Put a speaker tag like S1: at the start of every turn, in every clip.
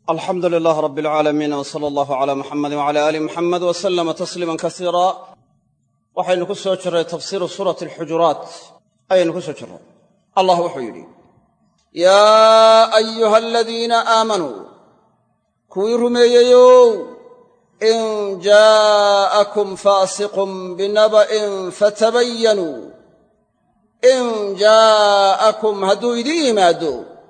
S1: alxamdu lilaah rab alcaalamiin w sala allahu calaa muxamedi wcala aali muxamed w salama tasliiman kasiira waxaynu ku soo jirray tafsiiru suurati alxujuraat ayaynu ku soo jirray allah wuxuu yidhi yaa ayuha aladiina aamanuu kuwii rumeeyeyow in jaa'akum faasiqun binaba'in fatabayanuu in jaa'akum hadduu idiin yimaado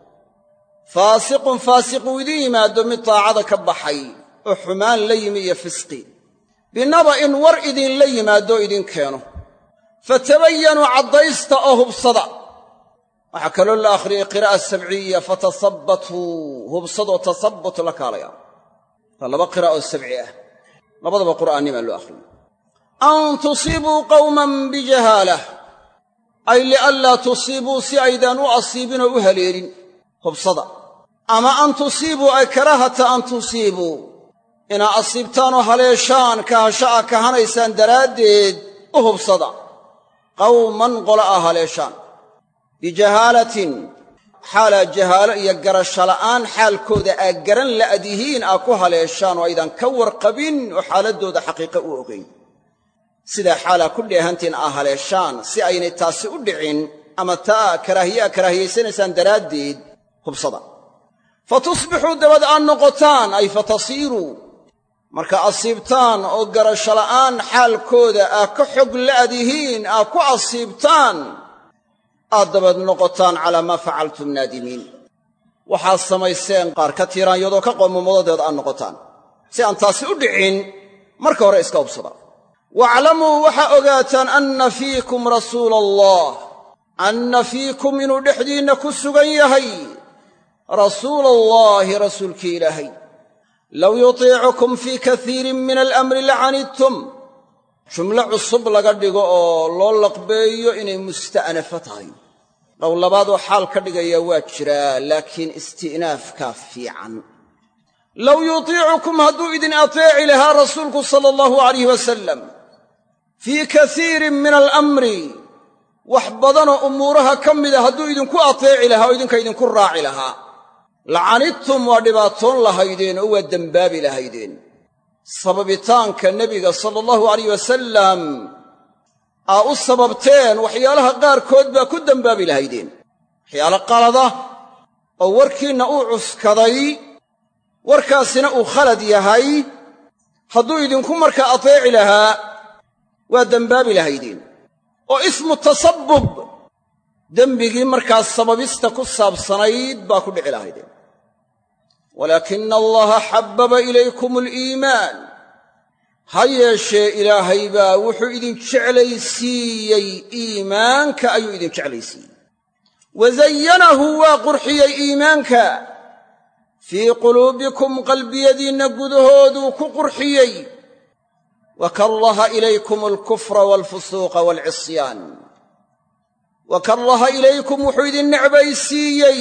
S1: faasiqun faasiquu idiin yimaado mid daacada ka baxay oo xumaan la yimi iyo fisqi binaba'in war idinla yimaadoo idin keeno fatabayanuu caddaysta oo hubsada waxaa kaloo la akhriyey qiraa'a sabciya fatasabbatuu hubsadoo tasabbut la kaalaya waa laba qiraa'oo sabci ah labadaba qur'aannimaa loo akhriyey an tusiibuu qawman bijahaalah ay lianlaa tusiibuu si aydaan u asiibinoo u haleelin hubsada ama an tusiibuu ay karaahata an tusiibuu inaa asiibtaanoo haleeshaan kahasho a kahanaysaan daraaddeed u hubsada qawman qola a haleeshaan bijahaalatin xaalaa jahaalo iyo garasho la'aan xaalkooda aa garan la'dihiin aa ku haleeshaan oo aydan ka warqabin oo xaaladdooda xaqiiqo u ogayn sidaa xaalaa ku dheehantiin aa haleeshaan si aynay taasi u dhicin ama taa karaahiye a karaahiyaysanaysaan daraaddeed hubsada fa tusbixuu dabad aad noqotaan ay fa tasiiruu marka asiibtaan oo garasho la'aan xaalkooda aa ka xog la'dihiin aa ku asiibtaan aad dabad noqotaan calaa maa facaltum naadimiin waxaad samayseen qaar ka tiiraanyadoo ka qoomamadadeed aad noqotaan si aan taasi u dhicin marka hore iska hubsada waaclamuu waxaa ogaataan anna fiikum rasuula allah anna fiikum inuu dhexdiinna ku sugan yahay rasuula allaahi rasuulkii ilaahay low yutiicukum fii kaiirin min alamri lacanidtum jumlo cusub laga dhigo oo loo laqbeeyo inay musta'nafo tahay dhow labaadoo xaal ka dhigaya waa jiraa laakiin isti'naafkaa fiican low yutiicukum hadduu idin ateeci lahaa rasuulku sala allahu alayh wasalam fii kaiirin min alamri wax badanoo umuuraha ka mida hadduu idinku ateeci lahaa oo idinka idinku raaci lahaa lacanidtum waa dhibaatoon lahaydeen oo waa dembaabi lahaydeen sababitaanka nebiga sala allahu alayh wasalam aa u sababteen waxyaalaha qaarkood baa ku dembaabi lahaydeen waxyaalo qalada oo warkiinna uu cuskaday warkaasina uu khalad yahay hadduu idinku markaa ateeci lahaa waa dembaabi lahaydeen oo ismu tasabbub dembigii markaas sababista ku saabsanayd baa ku dhici lahaydeen walaakina allaha xabbaba ilaykum aliimaan ha yeeshee ilaahay baa wuxuu idin jeclaysiiyey iimaanka ayuu idin jeclaysiiyey wa zayanahu waa qurxiyey iimaanka fii quluubikum qalbiyadiinna gudahooduu ku qurxiyey wa karaha ilaykum alkufra waalfusuuqa waalcisyaan wa karaha ilaykum wuxuu idin necbaysiiyey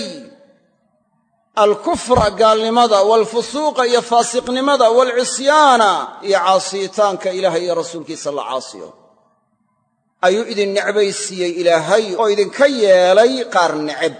S1: alkufra gaalnimada waalfusuuqa iyo faasiqnimada waalcisyaana iyo caasiyitaanka ilaahay iyo rasuulkiisa la caasiyo ayuu idin necbaysiiyey ilaahay oo idinka yeelay qaar neceb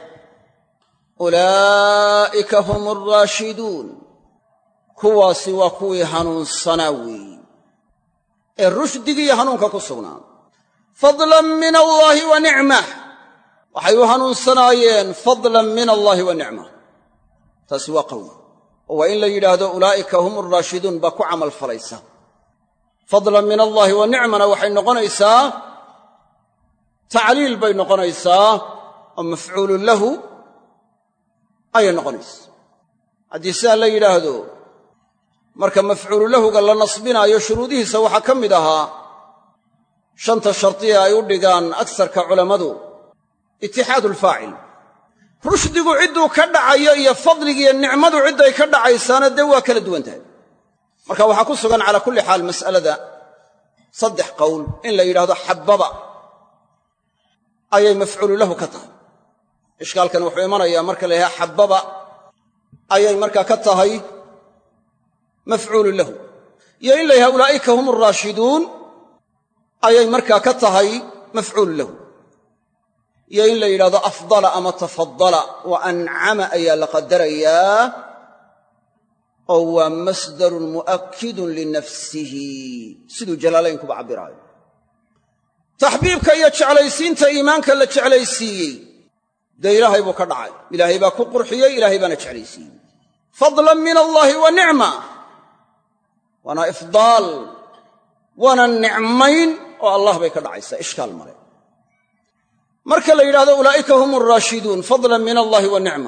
S1: ulaa'ika hum alraashiduun kuwaasi waa kuwii hanuunsanaa weeyi ee rushdigiiyo hanuunka ku sugnaa fadlan min allaahi wa nicmah waxay u hanuunsanaayeen fadlan min allaahi wa nicmah taasi waa qowl oo waa in la yidhaahdo ulaa'ika hum alraashiduun baa ku camal falaysa fadlan min allaahi wa nicmana waxay noqonaysaa tacliil bay noqonaysaa oo mafcuulun lahu ayay noqonaysaa haddii sidaa la yidhaahdo marka mafcuulu lahuga la nasbinaayo shuruudihiisa waxaa ka mid ahaa shanta shardiya ay u dhigaan agsarka culammadu itixaadu alfaacil rushdigu cidduu ka dhacayo iyo fadligiiyo nicmadu cidday ka dhacaysaana dee waa kala duwan tahay marka waxaa ku sugan calaa kulli xaal mas'alada saddex qowl in la yidhahdo xabbaba ayay mafcuulu lahu ka tahay ishkaalkan wuxuu imanayaa marka la yidhahdo xabbaba ayay markaa ka tahay mafcuulun lahu iyo in la yidhahdo ulaa'ika hum alraashiduun ayay markaa ka tahay mafcuulun lahu iyo in la yidhahdo afdala ama tafadala wa ancama ayaa la qadarayaa oo waa masdarun mu'akkidun linafsihi siduu jalaalaynkuba cabbiraayo taxbiibka iyo jeclaysiinta iimaanka la jeclaysiiyey dee ilaahay buu ka dhacay ilaahay baa ku qurxiyey ilaahay baana jeclaysiiyey fadlan min allaahi wa nicma waana ifdaal waana nicmayn oo allah bay ka dhacaysaa ishkaal male marka la yidhahdo ulaa'ika hum alraashiduun fadlan min allaahi wa nicma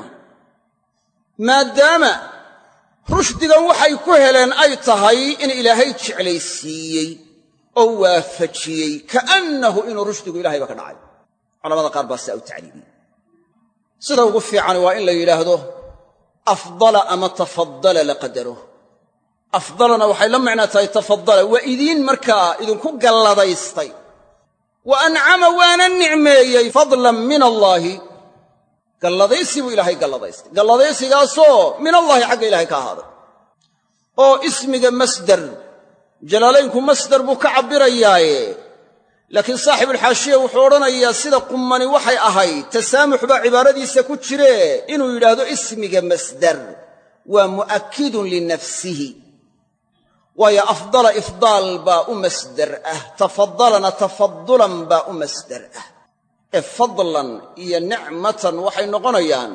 S1: maadaama rushdigan waxay ku heleen ay tahay in ilaahay jeclaysiiyey oo waafajiyey ka'annahu inuu rushdigu ilahayba ka dhacay culamada qaar baa sidaa u tacliimiyey sida ugu fiican waa in la yidhaahdo afdala ama tafadala la qadaro afdalana waxay la macnaa tahay tafadala waa idiin markaa idinku galladaystay wa ancama waana nicmeeyey fadlan min allaahi galladaysi buu ilaahay galladaystay galladaysigaasoo min allaahi xagga ilaahay ka ahaaday oo ismiga masdar jalaalaynku masdar buu ka cabbirayaaye laakiin saaxibulxaashiya wuxuu odhanayaa sida qummani waxay ahayd tasaamux baa cibaaradiisa ku jire inuu yidhaahdo ismiga masdar waa mu'akkidun linafsihi waayo afdala ifdaal baa u masdar ah tafadalana tafadulan baa u masdar ah ee fadlan iyo nicmatan waxay noqonayaan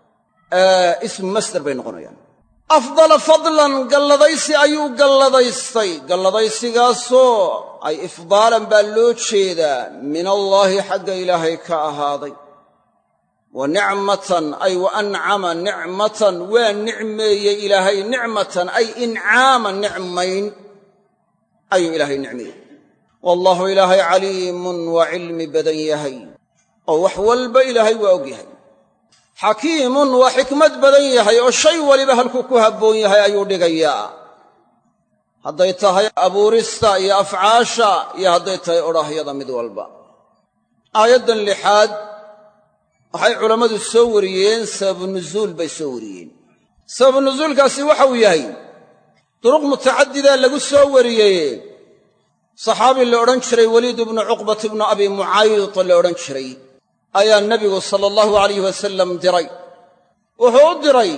S1: ismu masdar bay noqonayaan afdala fadlan galladaysi ayuu galladaystay galladaysigaasoo ay ifdaalan baa loo jeedaa min allaahi xagga ilaahay ka ahaaday wa nicmatan ay wa ancama nicmatan waa nicmeeyey ilaahay nicmatan ay incaaman nicmayn ayuu ilaahay nicmeeyey wallaahu ilaahay caliimun waa cilmi badan yahay oo wax walba ilaahay waa og yahay xakiimun waa xikmad badan yahay oo shay waliba halkuu ku habboon yahay ayuu dhigayaa hadday tahay abuurista iyo afcaasha iyo hadday tahay odhaahyada mid walba aayaddan lixaad waxay culammadu soo wariyeen sababu nuzuul bay soo wariyeen sababu nuzuulkaasi waxa uu yahay duruq mutacadidaa lagu soo wariyey saxaabi la odhan jiray weliid ibnu cuqbat ibnu abi mucayd la odhan jiray ayaa nebigu sala allahu alayh wasalam diray wuxuu u diray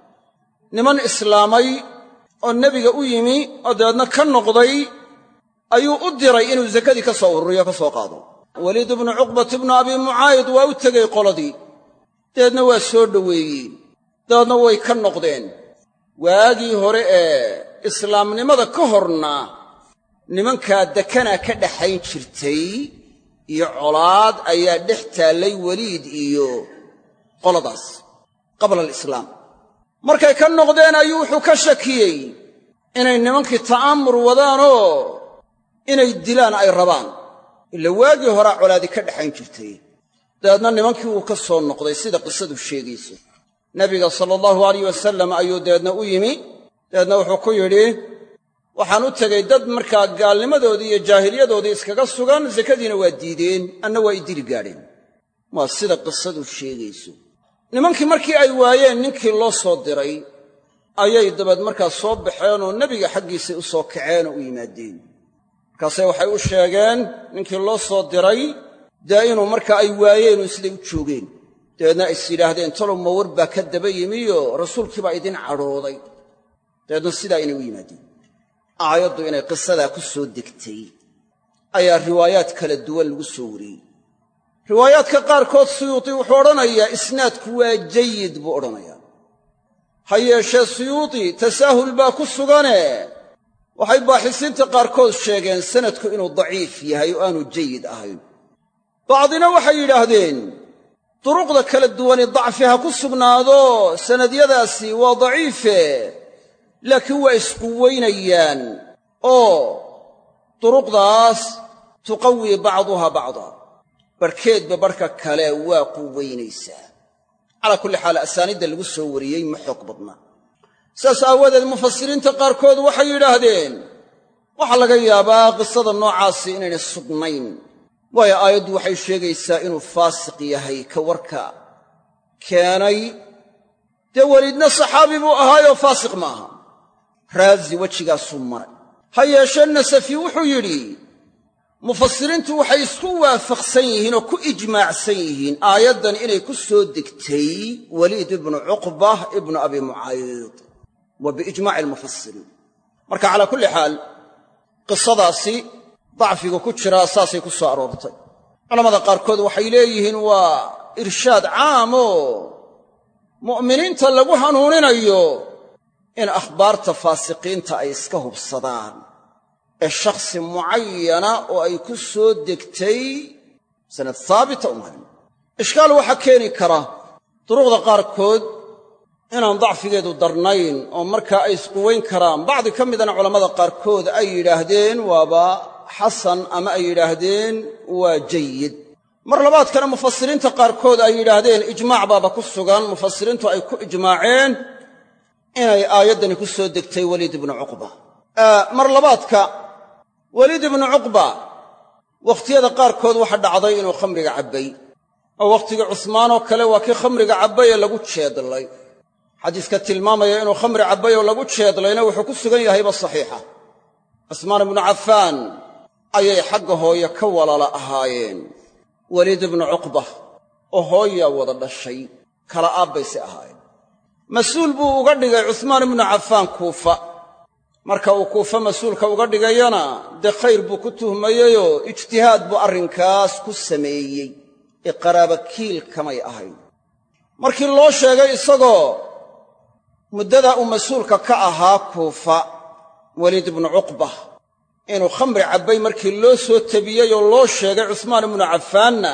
S1: niman islaamay oo nebiga u yimi oo dabeedna ka noqday ayuu u diray inuu sakadii ka soo ururiyo ka soo qaado weliid ibnu cuqbat ibnu abi mucaayid waa u tegey qoladii dabeedna waa soo dhoweeyeen dabeedna way ka noqdeen waagii hore ee islaamnimada ka horna nimankaa dekanaa ka dhaxayn jirtay iyo colaad ayaa dhex taallay weliid iyo qoladaas qabla alislaam markay ka noqdeen ayuu wuxuu ka shakiyey inay nimankii ta'aamur wadaanoo inay dilaan ay rabaan ila waagii horaa colaadi ka dhaxayn jirtay dabeedna nimankii wuu ka soo noqday sida qisadu sheegayso nebiga sala allahu alayh wasalam ayuu dabeedna u yimi dabeedna wuxuu ku yidhi waxaan u tegey dad markaa gaalnimadoodii iyo jaahiliyadoodii iskaga sugan sakadiina waa diideen anna waa i dili gaadheen waa sida qisadu sheegayso nimankii markii ay waayeen ninkii loo soo diray ayay dabeed markaa soo baxeenoo nebiga xaggiisay u soo kaceenoo u yimaadeen markaase waxay u sheegeen ninkii loo soo diray dee inuu markaa ay waayeenoo siday u joogeen dabeedna is yidhaahdeen talow mawar baa ka daba yimiyo rasuulkii baa idin cadhooday dabeedna sidaa inay u yimaadeen aayaddu inay qisadaa ku soo degtay ayaa riwaayaad kala duwan lagu soo wariyey riwaayaadka qaarkood suyuuti wuxuu odhanayaa isnaadku waa jayid buu odhanayaa ha yeeshee suyuuti tasaahul baa ku sugane waxay baaxisiinta qaarkood sheegeen sanadku inuu daciif yahay oo aanu jayid ahayn bacdina waxay yidhaahdeen duruqda kala duwani dacfi ha ku sugnaado sanadyadaasi waa daciife laakiin waa isquwaynayaan oo duruqdaas tuqawii bacduha bacda barhkeedba barhka kale waa quwaynaysaa calaa kulli xaal asaaniidda lagu soo wariyey ma xoog badna saas aawadeed mufasiriinta qaarkood waxay yidhaahdeen waxaa laga yaabaa qisada noocaasi inaynay sugnayn waayo aayaddu waxay sheegaysaa inuu faasiq yahay ka warka keenay dee weliidna saxaabi buu ahaayoo faasiq ma aha raazi wejigaasuu maray ha yeeshee nasafi wuxuu yidhi mufasiriintu waxay isku waafaqsan yihiin oo ku ijmaacsan yihiin aayaddan inay ku soo degtay weliid ibnu cuqba ibnu abi mucayd wa biijmaaci almufasiriin marka calaa kulli xaal qisadaasi dacfiga ku jiraa saasay ku soo aroortay culamada qaarkood waxay leeyihiin waa irshaad caam oo mu'miniinta lagu hanuuninayo in akhbaarta faasiqiinta ay iska hubsadaan ee shakhsi mucayana oo ay ku soo degtay sanad haabita umahan ishkaal waxaa keeni kara duruqda qaarkood inaan dacfigeedu darnayn oo markaa ay isquwayn karaan bacdi ka midana culammada qaarkood ay yidhaahdeen waaba xasan ama ay yidhaahdeen waa jayid mar labaadkana mufasiriinta qaarkood ay yidhaahdeen ijmaac baaba ku sugan mufasiriintu ay ku ijmaaceen inay aayaddani ku soo degtay weliid ibnu cuqba mar labaadka weliid ibnu cuqba wakhtiyada qaarkood waxa dhacday inuu khamriga cabbay oo wakhtigii cusmaanoo kale waa kii khamriga cabbay ee lagu jeedlay xadiiska tilmaamaya inuu khamri cabbay oo lagu jeedlayna wuxuu ku sugan yahayba saxiixa cusmaan ibnu cafaan ayay xagga hooye ka walaala ahaayeen weliid ibnu cuqba oo hooyaa wada dhashay kala aabbayse ahaayeen mas-uul buu uga dhigay cusmaan ibnu cafaan kuufa marka uu kuufa mas-uulka uga dhigayana dee khayr buu ku tuhmayeyoo ijtihaad buu arrinkaas ku sameeyey ee qaraabakiil kamay ahayn markii loo sheegay isagoo muddadaa uu mas-uulka ka ahaa kuufa weliid ibnu cuqba inuu khamri cabbay markii loo soo tabiyey oo loo sheegay cusmaan ibnu cafaanna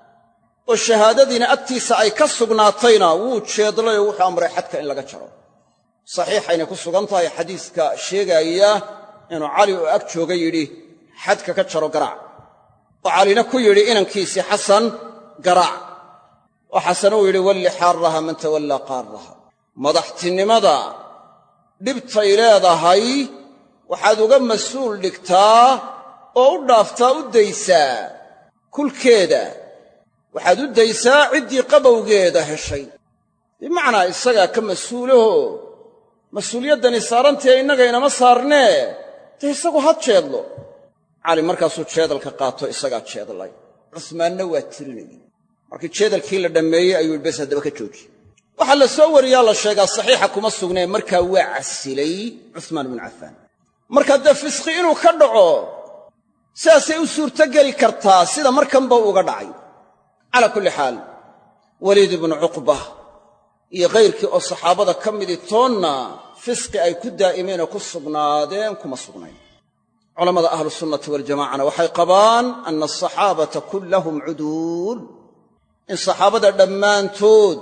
S1: oo shahaadadiina agtiisa ay ka sugnaatayna wuu jeedlay oo wuxuu amray xadka in laga jaro saxiixaynay ku sugan tahay xadiiska sheegaaya inuu cali oo ag jooga yidhi xadka ka jaro garaac oo calina ku yidhi inankiisii xasan garaac oo xasan uu yidhi walli xaaraha man tawallaa qaaraha madaxtinimada dhibtay leedahay waxaad uga mas-uul dhigtaa oo u dhaaftaa u daysaa kulkeeda waxaad u daysaa ciddii qabowgeeda heshay bimacnaa isagaa ka mas-uulaho mas-uuliyaddani saarantae innaga inama saarnee dee isagu had jeedlo cali markaasuu jeedalka qaato isagaa jeedlay cusmaanna waa tirinayey markii jeedalkii la dhammeeyey ayuu yidhi bes haddaba ka jooji waxaa la soo wariyaa la sheegaa saxiixa kuma sugnee markaa waa casilay cusmaan ibnu cafaan marka dee fisqi inuu ka dhaco sidaasay u suurtogeli kartaa sida markanba uga dhacay calaa kulli xaal weliid ibnu cuqba iyo kayrkii oo saxaabada ka midii toonna fisqi ay ku daa'imeen oo ku sugnaadeen kuma sugnayn culammada ahlusunnati waljamacana waxay qabaan ana asaxaabata kullahum cuduul in saxaabada dhammaantood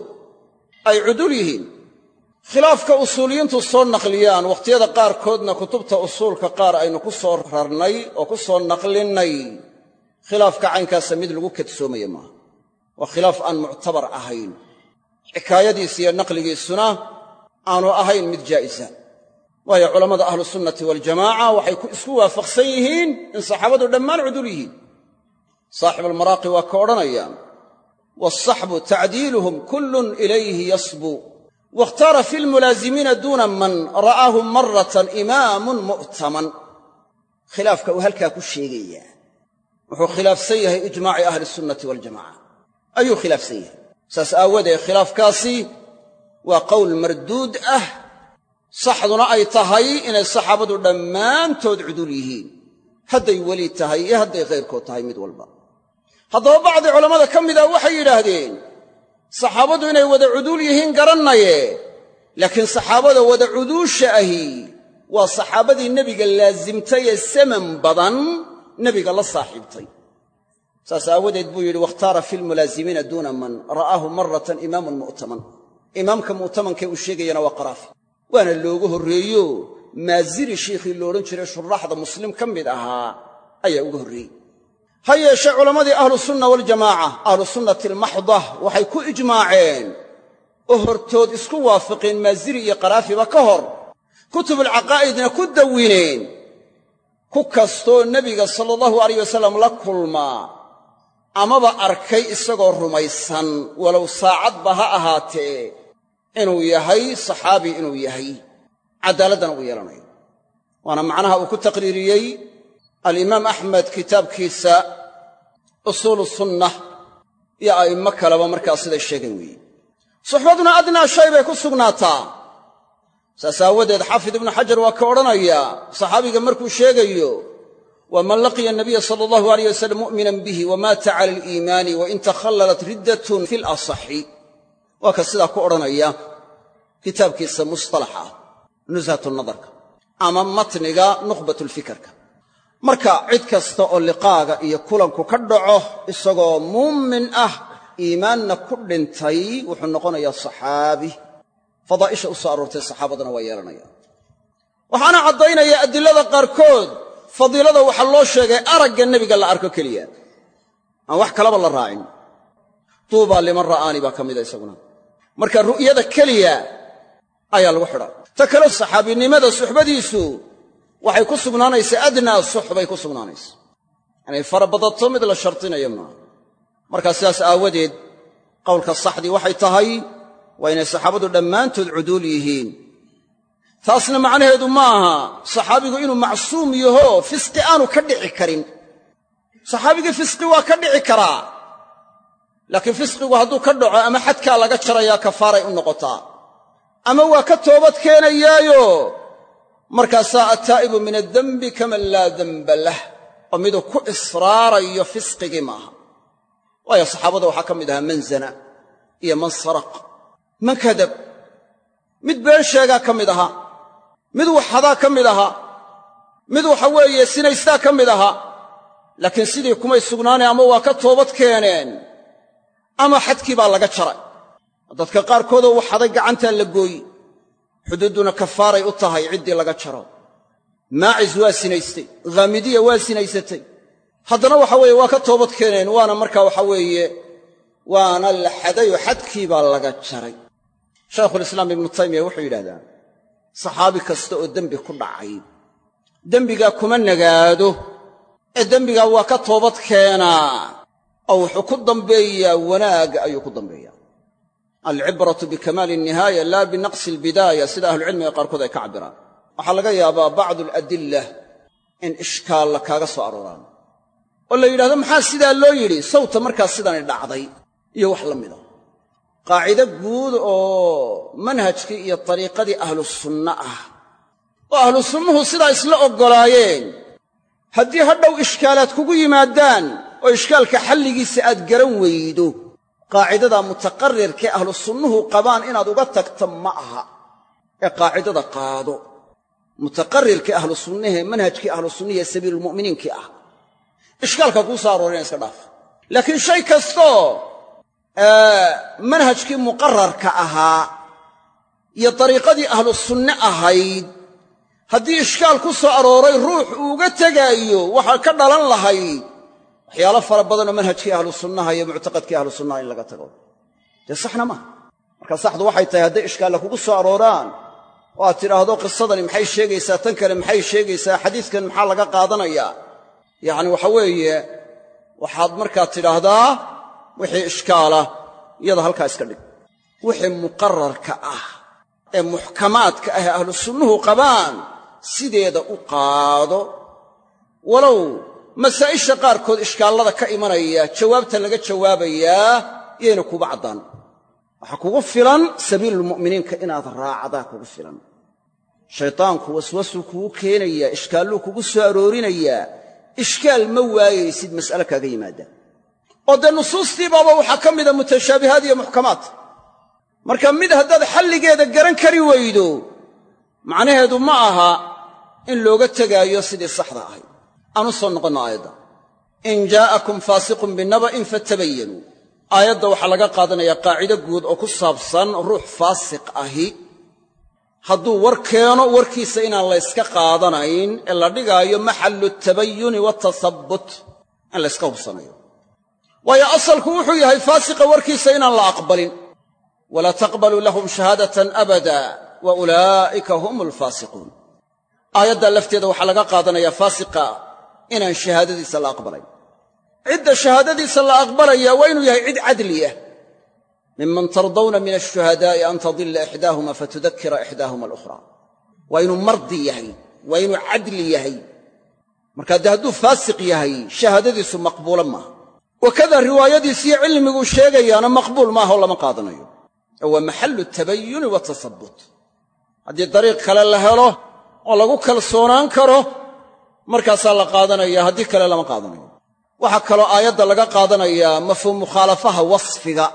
S1: ay cuduul yihiin khilaafka usuuliyiintu soo naqliyaan wakhtiyada qaarkoodna kutubta usuulka qaar aynu ku soo rarnay oo ku soo naqlinnay khilaafka caynkaasa mid lagu kadsoomaya maaha waa khilaaf aan muctabar ahayn xikaayadiisa iyo naqligiisuna aanu ahayn mid jaa'isa waayo culammada ahlusunnati waljamaaca waxay isku waafaqsan yihiin in saxaabadu dhammaan cudul yihiin saaxibualmaraaqi waa ka odhanaya waasaxbu tacdiiluhum kullun ilayhi yasbu waاkhtaara fi lmulaazimiina duuna man ra'aahu maratan imaamun mu'taman khilaafka uu halkaa ku sheegayaa wuxuu khilaafsan yahay ijmaaci ahli sunnati waljamaca ayuu khilaafsan yahay saas aawadeed khilaafkaasi waa qowl marduud ah saxduna ay tahay inay saxaabadu dhammaantood cudul yihiin hadday weli tahay iyo hadday khayrkood tahay mid walba haddaba bacdi culammada ka mid ah waxay yidhaahdeen saxaabadu inay wada cuduul yihiin garannaye laakiin saxaabada wada cuduusha ahi waa saxaabadii nebiga laasimtay ee saman badan nebiga la saaxiibtay saas aawadeed buu yidhi wakhtaara fi lmulaazimiina duuna man ra'aahu maratan imaamun mu'taman imaamka mu'tamankee uu sheegayana waa qaraafi waana looga horreeyo maasiri shiikhii loodhan jiray shuraaxda muslim ka mid ahaa ayaa uga horreeyey ha yeeshee culammadii ahlusunna waljamaaca ahlusunnati almaxda waxay ku ijmaaceen oo hortood isku waafiqeen maasiri iyo qaraafiba ka hor kutubulcaqaa'idna ku dawineen ku kastoo nebiga sala allahu alayh wasalam la kulmaa amaba arkay isagoo rumaysan walow saacadba ha ahaatee inuu yahay saxaabi inuu yahay caddaaladdana uu yeelanayo waana macnaha uu ku taqriiriyey alimaam axmed kitaabkiisa usuulu sunnah iyo a'immo kaleba markaa siday sheegeen weeye suxbaduna adnaa shay bay ku sugnaataa saas aawadeed xaafid ibnu xajar waa ka odhanayaa saxaabiga markuu sheegayo waa man laqiya nabiya sala allahu alayh wasalam mu'minan bihi wamaata cala aliimaani wain takhallalat riddatun fi lasaxi waa ka sidaa ku odhanaya kitaabkiisa mustalaxa ah nushatu nadarka ama matniga nukhbatulfikarka marka cid kasta oo liqaaga iyo kulanku ka dhaco isagoo muumin ah iimaanna ku dhintay wuxuu noqonayaa saxaabi fadaa'isha u soo aroortay saxaabadana waa yeelanaya waxaana caddaynaya adilada qaarkood fadiilada waxaa loo sheegay aragga nebiga la arko keliya aan wax kalaba la raacin duubaa liman ra'aani baa ka mida isaguna marka ru'yada keliya ayaa lagu xidha ta kale saxaabinimada suxbadiisu waxay ku sugnaanaysaa adnaa suxbay ku sugnaanaysa inay fara badato mid la shardinayo maaha markaa sidaas aawadeed qowlka saxdii waxay tahay waa inay saxaabadu dhammaantood cuduul yihiin taasna macnaheedu ma aha saxaabigu inuu macsuum yaho fisqi aanu ka dhici karin saxaabigii fisqi waa ka dhici karaa laakiin fisqigu hadduu ka dhaco ama xadkaa laga jarayaa kafaaray u noqotaa ama waa ka toobad keenayaayo markaasaa attaa'ibu min addembi kaman laa demba lah oo miduu ku israarayo fisqigii maaha waayo saxaabada waxaa ka mid ahaa man zana iyo man saraq man kadab mid been sheegaa ka mid ahaa mid waxadaa ka mid ahaa mid waxa weeye sinaystaa ka mid ahaa laakiin sidii kumay sugnaaneen ama waa ka toobad keeneen ama xadkii baa laga jaray dadka qaarkoodoo waxaday gacantaa la gooyi xuduudduna kafaaray u tahay ciddii laga jaro maacis waa sinaystay khaamidiya waa sinaysatay haddana waxa weeye waa ka toobad keeneen waana markaa waxa weeye waana la xadayoo xadkii baa laga jaray shaykhulislaam ibnu taymiya wuxuu yidhahdaa saxaabi kasta oo dembi ku dhacay dembigaa kuma nagaado ee dembigaa waa ka toobad keenaa oo wuxuu ku dambeeyaa wanaagga ayuu ku dambeeyaa alcibratu bikamaali alnihaaya laa binaqsi albidaaya sida ahlucilmiga qaarkood ay ka cabbiraan waxaa laga yaabaa bacdu aladilla in ishkaalla kaaga soo arooraan oo la yidhahdo maxaa sidaa loo yidhi sawta markaas sidani dhacday iyo wax la mida qaacido guud oo manhajkii iyo dariiqadii ahlu sunna ah oo ahlu sunnuhu sidaa isla oggolaayeen haddii hadhow ishkaalaad kugu yimaadaan oo ishkaalka xalligiisa aad garan weydo qaacidadaa mutaqarrirkee ahlu sunnuhu qabaan inaad uga tagta ma aha ee qaacidada qaado mutaqarrirkii ahlu sunnahee manhajkii ahlu sunnihi ee sabiilulmu'miniinkii ah ishkaalka kuu soo aroorina iska dhaaf laakiin shay kastoo manhajkii muqararka ahaa iyo dariiqadii ahlu sunne ahayd haddii ishkaal ku soo arooray ruux uu uga tegaayo waxaa ka dhalan lahayd waxyaalo fara badanoo manhajkii ahlu sunnaha iyo muctaqadkii ahlu sunnaha in laga tago dee saxna maaha marka saxdu waxay tahay hadday ishkaalla kugu soo arooraan oo aad tidhaahdo qisadani maxay sheegaysaa tan kale maxay sheegaysaa xadiidkan maxaa laga qaadanayaa yacni waxa weeye waxaad markaa tidhaahdaa wixii ishkaala iyada halkaa iska dhig wixii muqararka ah ee muxkamaadka ah ee ahlu sunnuhu qabaan sideeda u qaado walow masaa'isha qaarkood ishkaallada ka imanaya jawaabta laga jawaabayaa yayna kuuba caddaan waxaa kugu filan sabiilulmu'miniinka inaad raacdaa kugu filan shaytaanku waswasuu kugu keenayaa ishkaalluu kugu soo aroorinayaa ishkaal ma waayaysid mas'ale kaaga yimaada oo dee nusuustii baaba waxaa ka mida mutashaabihaad iyo muxkamaad marka mid haddaad xalligeeda garan kari weydo macnaheedu ma aha in looga tegaayo sidii saxda ahayd aan u soo noqonno aayadda in jaa'akum faasiqun binaba'in fatabayanuu aayadda waxaa laga qaadanayaa qaacido guud oo ku saabsan ruux faasiq ahi hadduu war keeno warkiisa inaan la yska qaadanayn ee la dhigaayo maxallu tabayuni waatasabbut in la yska hubsanayo waayo asalku wuxuu yahay faasiqa warkiisa inaan la aqbalin walaa taqbaluu lahum shahaadatan abada wa ulaa'ika hum alfaasiquun aayaddaa lafteeda waxaa laga qaadanayaa faasiqa inaan shahaadadiisa la aqbalayn cidda shahaadadiisa la aqbalaya waa inuu yahay cid cadliyah miman tardawna min ashuhadaa'i an tadilla ixdaahuma fatudakira ixdaahuma alukhraa waa inuu mardi yahay waa inuu cadli yahay markaa dee hadduu faasiq yahay shahaadadiisu maqbuula maaha wakada riwaayadiisiyo cilmiguu sheegayaana maqbuul maaha oo lama qaadanayo ee waa maxallu tabayuni watasabut haddii dariiq kale la helo oo lagu kalsoonaan karo markaasaa la qaadanaya haddii kale lama qaadanayo waxaa kaloo aayadda laga qaadanayaa mafhuum mukhaalafaha wasfiga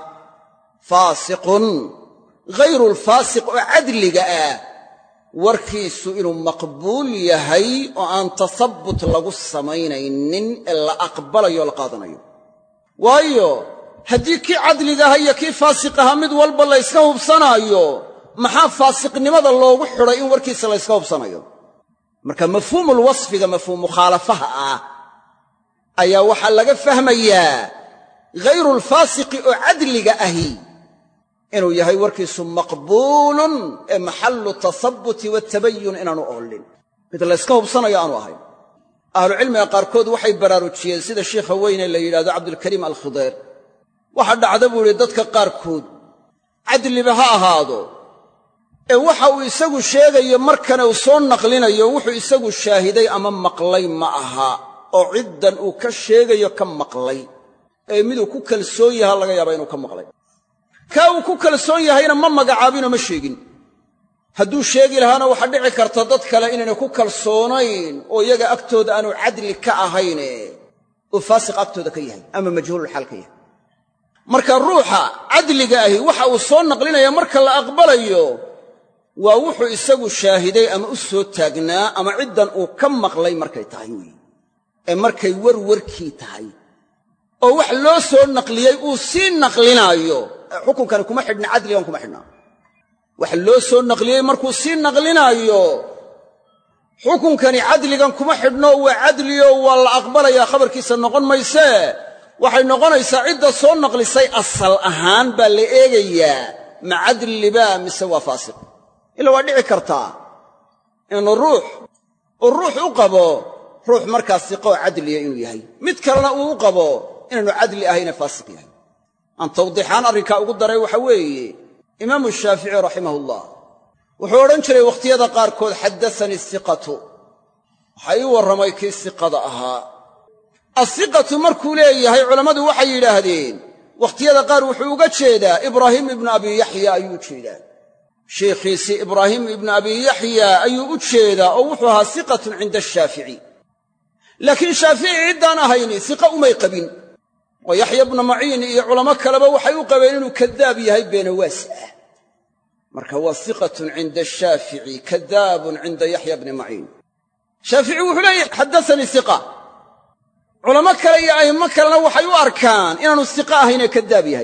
S1: faasiqun ghayru lfaasiq oo cadliga ah warkiisu inuu maqbuul yahay oo aan tasabbut lagu samaynaynin ee la aqbalayo o la qaadanayo waayo haddii kii cadliga aha iyo kii faasiq ahaa mid walba la yska hubsanaayo maxaa faasiqnimada loogu xidhay in warkiisa la yska hubsanayo marka mafhuumulwasfiga mafhuum mukhaalafaha ah ayaa waxaa laga fahmayaa ghayrulfaasiqi oo cadliga ahi inuu yahay warkiisu maqbuulun ee maxallu tasabbuti watabayun inaanu oolin mid layska hubsanayo aanu ahayn ahlucilmiga qaarkood waxay baraarujiyeen sida sheikha weyne la yidhahdo cabdulkariim alkhideer waxa dhacda buu idhi dadka qaarkood cadliba ha ahaado ee waxa uu isagu sheegayo markana uu soo naqlinayo wuxuu isagu shaahiday ama maqlay ma aha oo ciddan uu ka sheegayo ka maqlay ee miduu ku kalsoon yaha laga yaaba inuu ka maqlay kaa uu ku kalsoon yahayna ma magacaabinoo ma sheegin hadduu sheegi lahaana waxaa dhici karta dad kale inaynay ku kalsoonayn oo iyaga agtooda aanu cadli ka ahayne uu faasiq agtooda ka yahay ama majhuululxaal ka yahay marka ruuxa cadliga ahi waxa uu soo naqlinaya marka la aqbalayo waa wuxuu isagu shaahiday ama u soo taagnaa ama ciddan uu ka maqlay markay tahay weeye ee markay warwarkii tahay oo wax loo soo naqliyey uu sii naqlinaayo xukunkani kuma xidhna cadligan kuma xidhnaa wax loo soo naqliyey markuu sii naqlinaayo xukunkani cadligan kuma xidhno waa cadliyo waa la aqbalayaa khabarkiisa noqon maysee waxay noqonaysaa cidda soo naqlisay asal ahaan baa la eegayaa ma cadlibaa mise waa faasiq ila waa dhici kartaa inuu ruux uu ruux u qabo ruux markaa siqoo cadliya inuu yahay mid kalena uu u qabo inaanu cadli ahayne faasiq yahay aan tawdiixaan arrinkaa ugu daray waxa weeye imaamu shaafici raximahullah wuxuu odhan jiray wakhtiyada qaarkood xaddasanii siqatu waxaa ii warramay kii siqada ahaa asiqatu markuu leeyahay culammadu waxay yidhaahdeen wakhtiyada qaar wuxuu uga jeedaa ibraahim ibnu abi yaxya ayuu u jeedaa sheikhiisii ibraahim ibnu abi yaxya ayuu u jeedaa oo wuxuu ahaa siqatun cinda ashaafici laakiin shaafici ciddaan ahayni siqa umay qabin oo yaxya bnu maciin iyo culamo kaleba waxay u qabeen inuu kadaab yahay beenawaas ah marka waa siqatun cinda ashaafici kadaabun cinda yaxya bni maciin shaafici wuxuu leeyahy xaddasanii siqa culamo kale iyo a'immo kalena waxay u arkaan inaanu siqa ahaynee kadaab yahay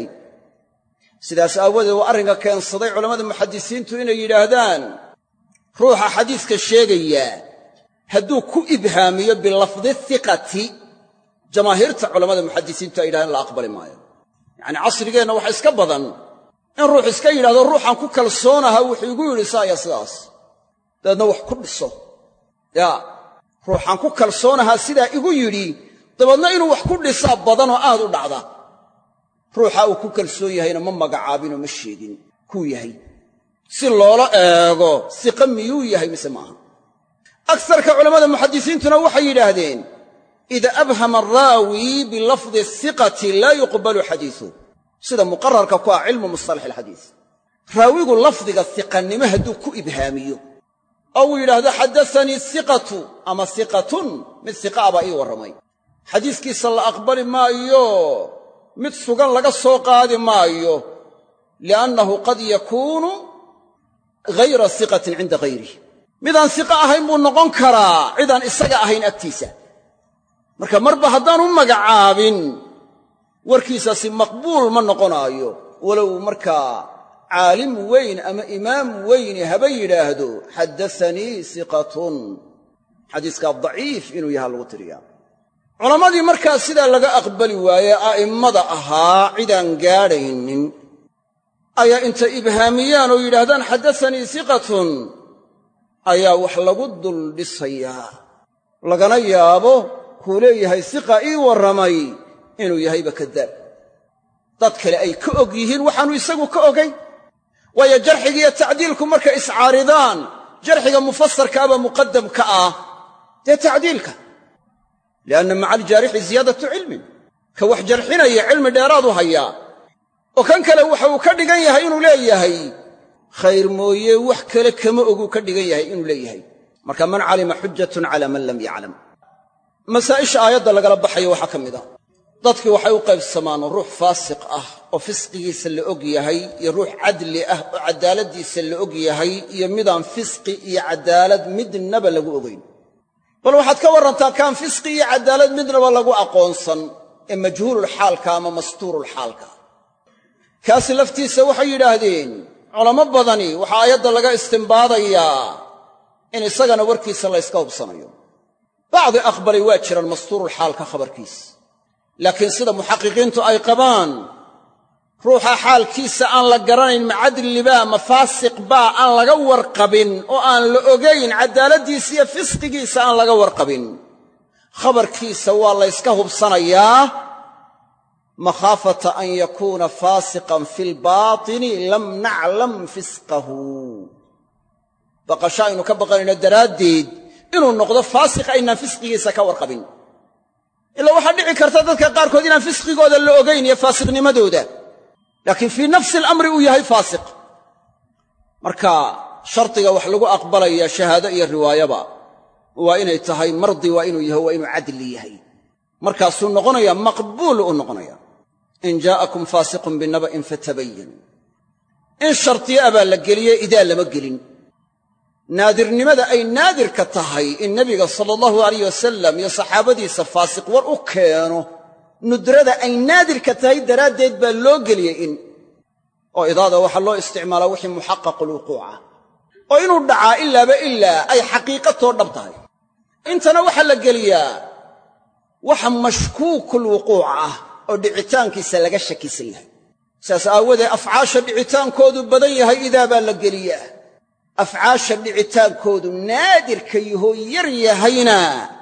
S1: sidaas aawadeed waa arrinka keensaday culammada muxadisiintu inay yidhaahdaan ruuxa xadiiska sheegayaa hadduu ku ibhaamiyo bilafdi hiqati jamaahiirta culammada muxadisiintu ay yidhahdeen la aqbali maayo yacanii casrigeenna waxa iska badan in ruux iska yidhahdo ruuxaan ku kalsoonaha wuxuu igu yidhi saaya sidaas dabeedna wax ku dhiso yaa ruuxaan ku kalsoonahaa sidaa igu yidhi dabeedna inuu wax ku dhisaa badanoo aad u dhacda ruuxa uu ku kalsoon yahayna ma magacaabinoo ma sheegin kuu yahay si loola eego siqa miyuu yahay mise maaha agsarka culammada muxadisiintuna waxay yidhaahdeen ida abhama araawi bilafdi siqati laa yuqbalu xadiisuh sida muqararka ku ah cilmu mustalax alxadiis raawigu lafdiga siqannimo hadduu ku ibhaamiyo oo uu yidhaahdo xaddasanii siqatu ama siqatun mid siqaa baa ii warramay xadiiskiisa la aqbali maayo mid sugan laga soo qaadi maayo liannahu qad yakuunu ghayra siqatin cinda hayrih midaan siqa ahayn buu noqon karaa cidaan isaga ahayn agtiisa marka marba haddaan u magacaabin warkiisaasi maqbuul ma noqonaayo walow markaa caalim weyn ama imaam weyni haba yidhaahdo xaddasanii siqatun xadiiskaa daciif inuu yahaa lagu tiriyaa culammadii markaa sidaa laga aqbali waaye a'immada ahaa cidaan gaadhaynin ayaa intay ibhaamiyaan oo yidhaahdaan xaddasanii siqatun ayaa wax lagu dul dhisayaa lagana yaabo kuu leeyahay siqa ii warramay inuu yahayba kadaab dad kale ay ka og yihiin waxaannu isagu ka ogay waayo jarxigiiyo tacdiilku markay iscaaridaan jarxiga mufasarkaaba muqaddam ka ah dee tacdiilka lianna maca aljaarixi ziyaadatu cilmin ka wax jarxinaya cilmi dheeraadu hayaa oo kan kale waxa uu ka dhigan yahay inuu leeyahay khayr mooye wax kale kama oguu ka dhigan yahay inuu leeyahay marka man calima xujatun calaa man lam yaclam masaa'isha aayadda lagala baxayo waxaa ka mid a dadkii waxay u qaybsamaan ruux faasiq ah oo fisqigiisa la og yahay iyo ruux cadli ah oo caddaaladdiisa la og yahay iyo midaan fisqi iyo caddaalad midnaba lagu ogayn bal waxaad ka warrantaa kaan fisqi iyo caddaalad midnaba lagu aqoonsan ee majhuululxaalka ama mastuurulxaalka kaasi laftiisa waxay yidhaahdeen culamo badani waxaa aayadda laga istimbaadayaa in isagana warkiisa la yska hubsanayo bacdi aqbalay waa jiraan mastuurulxaalka khabarkiis laakiin sida muxaqiqiintu ay qabaan ruuxa xaalkiisa aan la garanayn ma cadlibaa ma faasiq baa aan laga warqabin oo aan la ogayn caddaaladdiisa iyo fisqigiisa aan laga warqabin khabarkiisa waa la yska hubsanayaa makhaafata an yakuuna faasiqan fi lbaatini lam naclam fisqahu baqasho aynu ka baqanayno daraaddeed inuu noqdo faasiq aynaan fisqigiisa ka warqabin ilaa waxaa dhici karta dadka qaarkood inaan fisqigooda la ogayn iyo faasiqnimadooda laakiin fii nafsi alamri uu yahay faasiq marka shardiga wax lagu aqbalaya shahaado iyo riwaayaba waa inay tahay mardi waa inuu yahay waa inuu cadli yahay markaasuu noqonaya maqbuul u noqonaya in jaa'akum faasiqun binaba'in fatabayanuu in shardiya abaa la geliye idaa lama gelin naadirnimada ay naadirka tahay in nebiga sala allahu alayh wasalam iyo saxaabadiisa faasiq war u keeno nudrada ay naadirka tahay daraaddeed baa loo geliyey in oo idaada waxaa loo isticmaalaa wixii muxaqaqulwuquuca oo inuu dhacaa ilaaba ilaa ay xaqiiqatoo dhab tahay intana waxaa la geliyaa waxa mashkuukulwuquuc ah oo dhicitaankiisa laga shakisan yahay sidaas aawoodee afcaasha dhicitaankoodu badan yahay idaa baa la geliyaa afcaasha dhicitaankoodu naadirka yahoo yar yahayna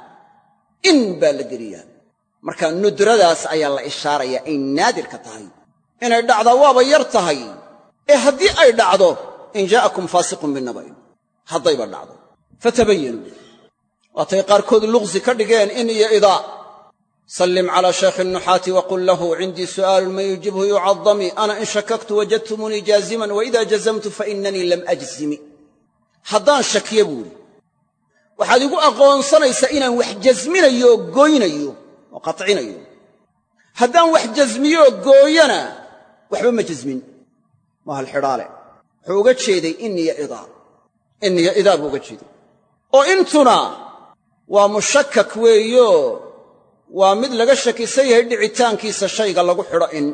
S1: in baa la geliyaa marka nudradaas ayaa la ishaarayaa ay naadirka tahay inay dhacdaa waaba yar tahay ee haddii ay dhacdo in jaa'akum faasiqun binaba'in haddayba dhacdo fatabayanuu waatay qaarkood luqsi ka dhigeen in iyo idaa sallim calaa shaykhi nuxaati waqul lahu cindii su'aalun man yujibhu yucadami ana in shakaktu wajadtumunii jaaziman waida jazamtu fainanii lam ajzimi haddaan shakiyo buuhi waxaad igu aqoonsanaysaa inaan wax jasminayo oo gooynayo oo qatcinayo haddaan wax jasmiyooo gooyana waxba ma jasmin waa halxidhaale wuxuu uga jeeday iniya idaa iniya idaa buu uga jeeday oo intuna waa mushakak weeyo waa mid laga shakisan yahay dhicitaankiisa shayga lagu xidho in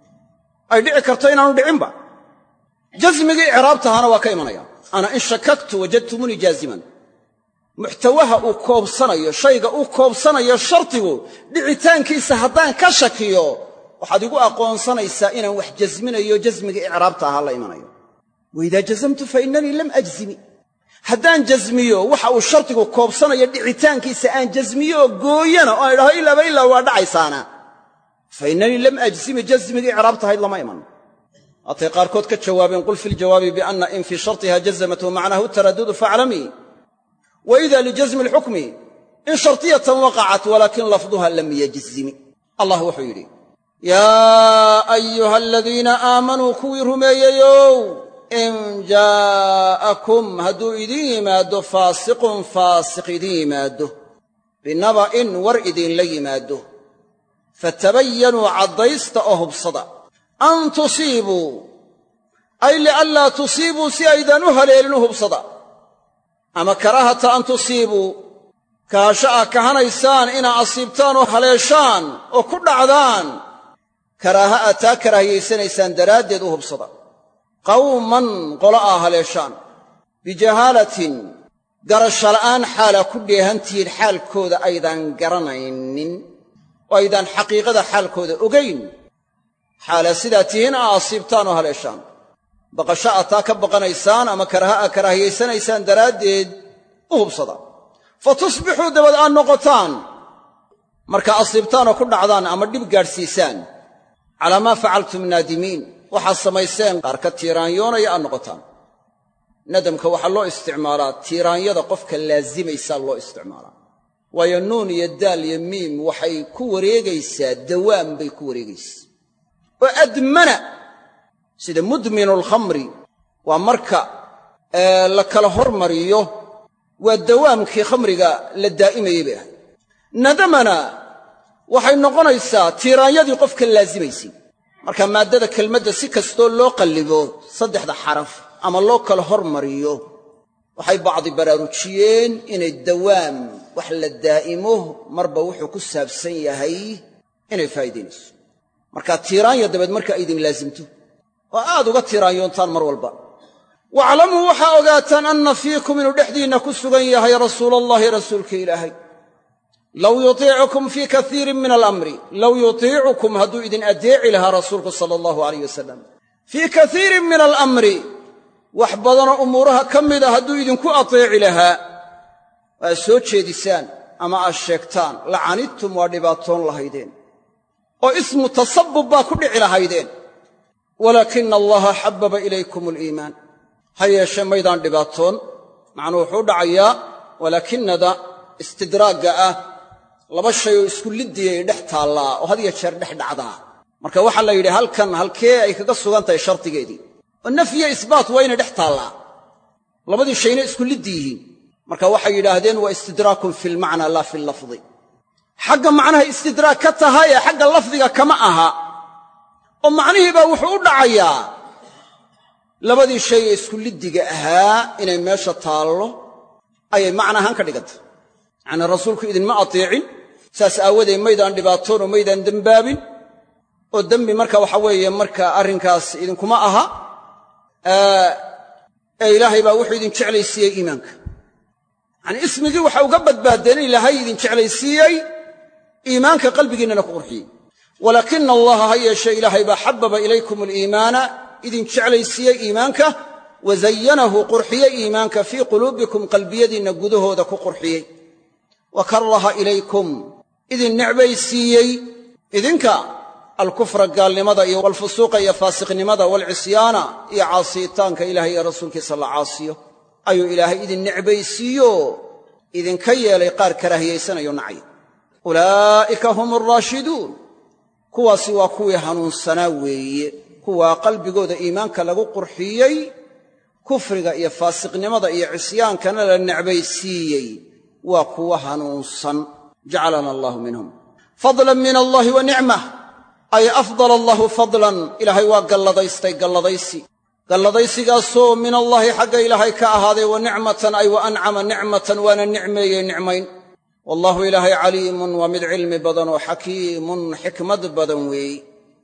S1: ay dhici karto inaanu dhicinba jasmigii icraabtahana waa ka imanaya ana in shakaktu wajadtumunii jaaziman muxtawaha uu koobsanayo shayga uu koobsanayo shardigu dhicitaankiisa haddaan ka shakiyo waxaad igu aqoonsanaysaa inaan wax jasminayo jasmigii icraabta ahaa la imanayo waidaa jazamtu fa innanii lam ajzimi haddaan jasmiyo waxa uu shardigu koobsanayo dhicitaankiisa aan jasmiyo oo gooyana oo aan idhaho ilaaba ilaa waa dhacaysaana fa innanii lam ajzimi jasmigii icraabtahayd lama iman waatay qaarkood ka jawaabeen qul fi ljawaabi bianna in fii shartiha jazamat wa macnahu taradudu faaclamii wa ida lijasmi alxukmi in shartiyatan waqacat walaakin lafduha lam yajzimi allah wuxuu yidhi yaa ayuha aladiina aamanuu kuwii rumeeyeyow in jaa'akum hadduu idiin yimaaddo faasiqun faasiq idiin yimaaddo binaba'in war idinla yimaaddo fatabayanuu caddaysta oo hubsada an tusiibuu ay lianlaa tusiibuu si aydaan u haleelin u hubsada ama karaahata an tusiibuu kahasho ah kahanaysaan inaa asiibtaan oo haleeshaan oo ku dhacdaan karaaha aad taa karaahiyaysanaysaan daraaddeed u hubsada qawman qolo aa haleeshaan bijahaalatin garasho la'aan xaalaa ku dheehantihiin xaalkooda aydaan garanaynin oo aydaan xaqiiqada xaalkooda ogayn xaalaa sidaa tihiin aa asiibtaan oo haleeshaan baqasho aad taa ka baqanaysaan ama karaha aa karaahiyaysanaysaan daraaddeed u hubsada fa tusbixuu dabad aad noqotaan markaa asiibtaan oo ku dhacdaan ama dhib gaadhsiisaan calaa maa facaltum naadimiin waxaad samayseen qaar ka tiiraanyoonaya aad noqotaan nadamka waxaa loo isticmaalaa tiiraanyada qofka laasimaysaa loo isticmaalaa waayo nuun iyo daal iyo miim waxay ku wareegaysaa dawaam bay ku wareegaysaa oo admana sida mudminu alkhamri waa marka la kala hormariyo waa dawaamkii khamriga la daa'imayey bay ahayd nadamana waxay noqonaysaa tiiraanyadii qofka laasimaysay marka maaddada kelmadda si kastoo loo qallibo saddexda xaraf ama loo kala hormariyo waxay bacdi baraarujiyeen inay dawaam wax la daa'imo marba wuxuu ku saabsan yahay inay faa'iidaynayso marka tiiraanya dabeed marka ay idin laasimto oo aad uga tiiraanyoontaan mar walba waaclamuu waxaa ogaataan anna fiikum inuu dhexdiinna ku sugan yahay rasuulallaahi rasuulka ilaahay low yutiicukum fii kaiirin min alamri low yutiicukum hadduu idin addeeci lahaa rasuulku sala allahu alayh wasalam fii kaiirin min alamri wax badanoo umuuraha ka mida hadduu idinku ateeci lahaa waa soo jeedisaan ama aad sheegtaan lacanidtum waa dhibaatoon lahaydeen oo ismu tasabbub baa ku dhici lahaydeen walaakina allaha xabbaba ilaykum aliimaan ha yeeshee maydaan dhibaatoon macnuu wuxuu u dhacayaa walaakinada istidraagga ah laba shay oo isku liddiyay dhex taallaa oo had ya jeer dhex dhacdaa marka waxaa la yidhi halkan halkee ay kaga sugan tahay shardigeedii oo nafyiyo isbaat waa inay dhex taallaa labadii shayna isku liddi yihiin marka waxay yidhaahdeen waa istidraakun fi lmacnaa laa fi lafdi xagga macnaha istidraag ka tahay ee xagga lafdiga kama aha oo macnihii baa wuxuu u dhacayaa labadii shay ee isku liddiga ahaa inay meesha taallo ayay macna ahaan ka dhigantay yacnii rasuulku idinma ateecin saas aawadeed maydaan dhibaatoon oo maydaan dembaabin oo dembi marka waxa weeye marka arrinkaas idinkuma aha ee ilaahay baa wuxuu idin jeclaysiiyey iimaanka yacanii ismigii waxa uga badbaadeen in ilaahay idin jeclaysiiyey iimaanka qalbigiinnana ku qurxiyey walaakina allaha ha yeeshee ilaahay baa xababa ilaykum aliimaana idin jeclaysiiyey iimaanka wa zayanahu qurxiyey iimaanka fii quluubikum qalbiyadiinna gudahooda ku qurxiyey wa karaha ilaykum idin necbaysiiyey idinka alkufra gaalnimada iyo walfusuuqa iyo faasiqnimada waalcisyaana iyo caasiyitaanka ilahay iyo rasuulkiisa la caasiyo ayuu ilaahay idin necbaysiiyo idinka yeelay qaar karaahiyaysanayo nacay ulaa'ika hum alraashiduun kuwaasi waa kuwii hanuunsanaa weeye kuwaa qalbigooda iimaanka lagu qurxiyey kufriga iyo faasiqnimada iyo cisyaankana la necbaysiiyey waa kuwa hanuunsan jacalana allahu minhum fadlan min allahi wa nicmah ay afdala allahu fadlan ilaahay waa galladaystay galladaysi galladaysigaasoo min allaahi xagga ilaahay ka ahaaday wa nicmatan ay wa ancama nicmatan waana nicmeeyey nicmayn wallaahu ilaahay caliimun waa mid cilmi badan oo xakiimun xikmad badan weeye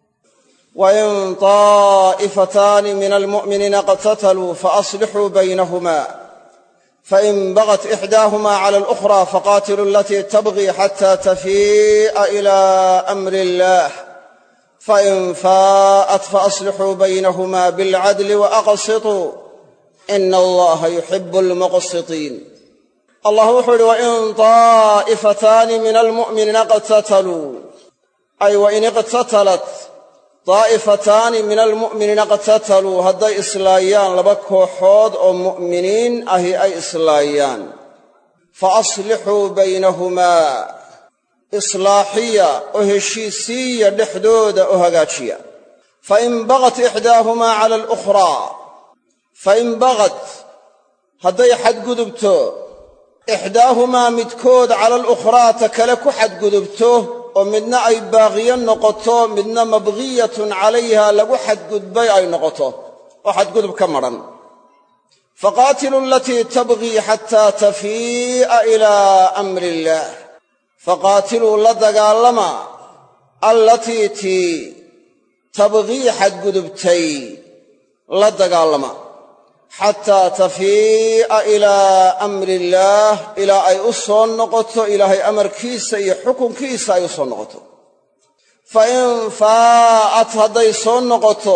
S1: wain taa'ifataani min almu'miniina iqtataluu faaslixuu baynahuma fain bagat ixdaahuma cala alukhra faqaatiluu alatii tabغii xata tafii'a ila amri illah fain faa'at faaslixuu baynahuma bilcadli waaqsituu ina allaha yuxibu almuqsitiin allah wuxuu idhi wain taa'ifataani min almu'miniina iqtataluu ay wain iqtatalat daa'ifataani min almu'miniina iqtataluu hadday islaayaan laba kooxood oo mu'miniin ahi ay islaayaan fa aslixuu baynahumaa islaaxiya oo heshiisiiya dhexdooda oo hagaajiya fain bagat ixdaahumaa cala alukhraa fain bagat hadday xadgudubto ixdaahumaa midkood cala alukhraa ta kale ku xadgudubto oo midna ay baaqiyo noqoto midna mabghiyatun calayha lagu xadgudbay ay noqoto oo xadgudub ka madhan faqaatiluu alatii tabghii xataa tafii'a ilaa amri illaah faqaatiluu la dagaallama allatii tii tabghii xadgudubtay la dagaallama xataa tafii'a ilaa amri illaah ilaa ay u soo noqoto ilaahay amarkiisa iyo xukunkiisa ay u soo noqoto fa in faa'at hadday soo noqoto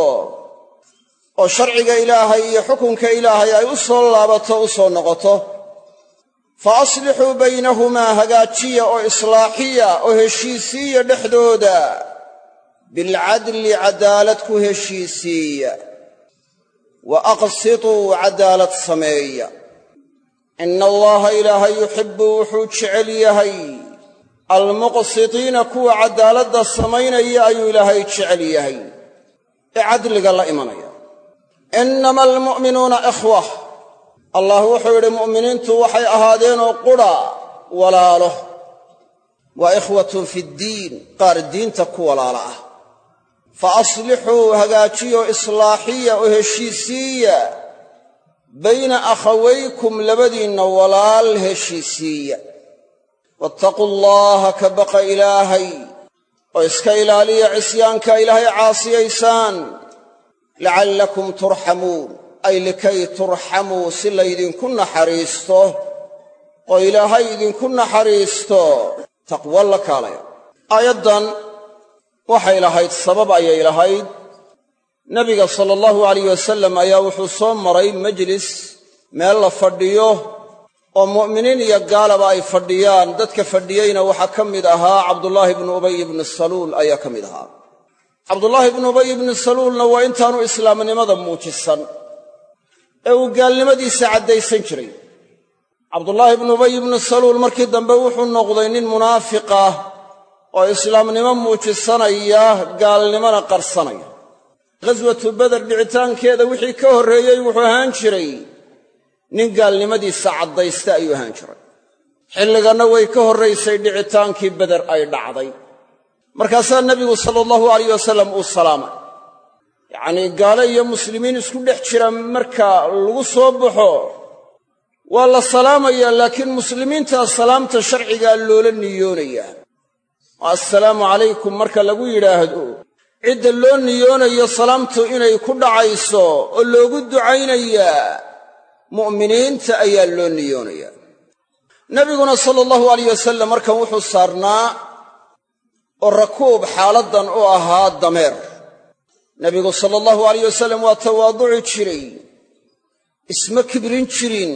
S1: oo sharciga ilaahay iyo xukunka ilaahay ay u soo laabato u soo noqoto fa aslixuu baynahumaa hagaajiya oo islaaxiya oo heshiisiiya dhexdooda bilcadli caddaalad ku heshiisiiya wa aqsituu caddaalad sameeya ina allaha ilaahay yuxibbu wuxuu jecel yahay almuqsitiina kuwa caddaaladda samaynaya ayuu ilaahay jecel yahay ee cadliga la imanaya innama almu'minuuna ikhwa allah wuxuu yidhi mu'miniintu waxay ahaadeenoo qudha walaalo waa ikhwatun fiddiin qaar diinta ku walaala ah fa aslixuu hagaajiyo islaaxiya oo heshiisiiya bayna akhawaykum labadiinna walaal heshiisiiya wattaquu allaha ka baqa ilaahay oo iska ilaaliya cisyaanka ilaahay caasiyaysaan lacallakum turxamuun ay likay turxamuu si laydinku naxariisto oo ilaahay idinku naxariisto taqwo la kaalaya aayaddan waxay lahayd sabab ayay lahayd nebiga sala allahu alayh wasalam ayaa wuxuu soo maray majlis meel la fadhiyo oo mu'miniin iyo gaalaba ay fadhiyaan dadka fadhiyeyna waxaa ka mid ahaa cabdullaahi bnu ubay ibni saluul ayaa ka mid ahaa cabdullaahi bnu ubay ibni saluulna waa intaanu islaamnimada muujisan ee uu gaalnimadiisa caddaysan jiray cabdullaahi bnu ubay ibnu saluul markii dambe wuxuu noqday nin munaafiq ah oo islaamnimo muujisanaya gaalnimona qarsanaya ghaswatu beder dhicitaankeeda wixii ka horreeyey wuxuu ahaan jiray nin gaalnimadiisa caddaysta ayuu ahaan jiray xilliganna way ka horraysay dhicitaankii beder ay dhacday markaasaa nebigu sala allahu alayh wasalam uu salaamay yacnii gaalo iyo muslimiin isku dhex jira marka lagu soo baxo waa la salaamayaa laakiin muslimiintaa salaamta sharcigaa loola niyoonayaa oo assalaamu calaykum marka lagu yidhaahdo cidda loo niyoonayo salaamtu inay ku dhacayso oo loogu ducaynayaa mu'miniinta ayaa loo niyoonayaa nebiguna sala allahu alayh wasalam markan wuxuu saarnaa oo rakuub xaaladdan u ahaa dameer nebigu sala allahu alayh wasalam waa tawaaduci jiray isma kibrin jirin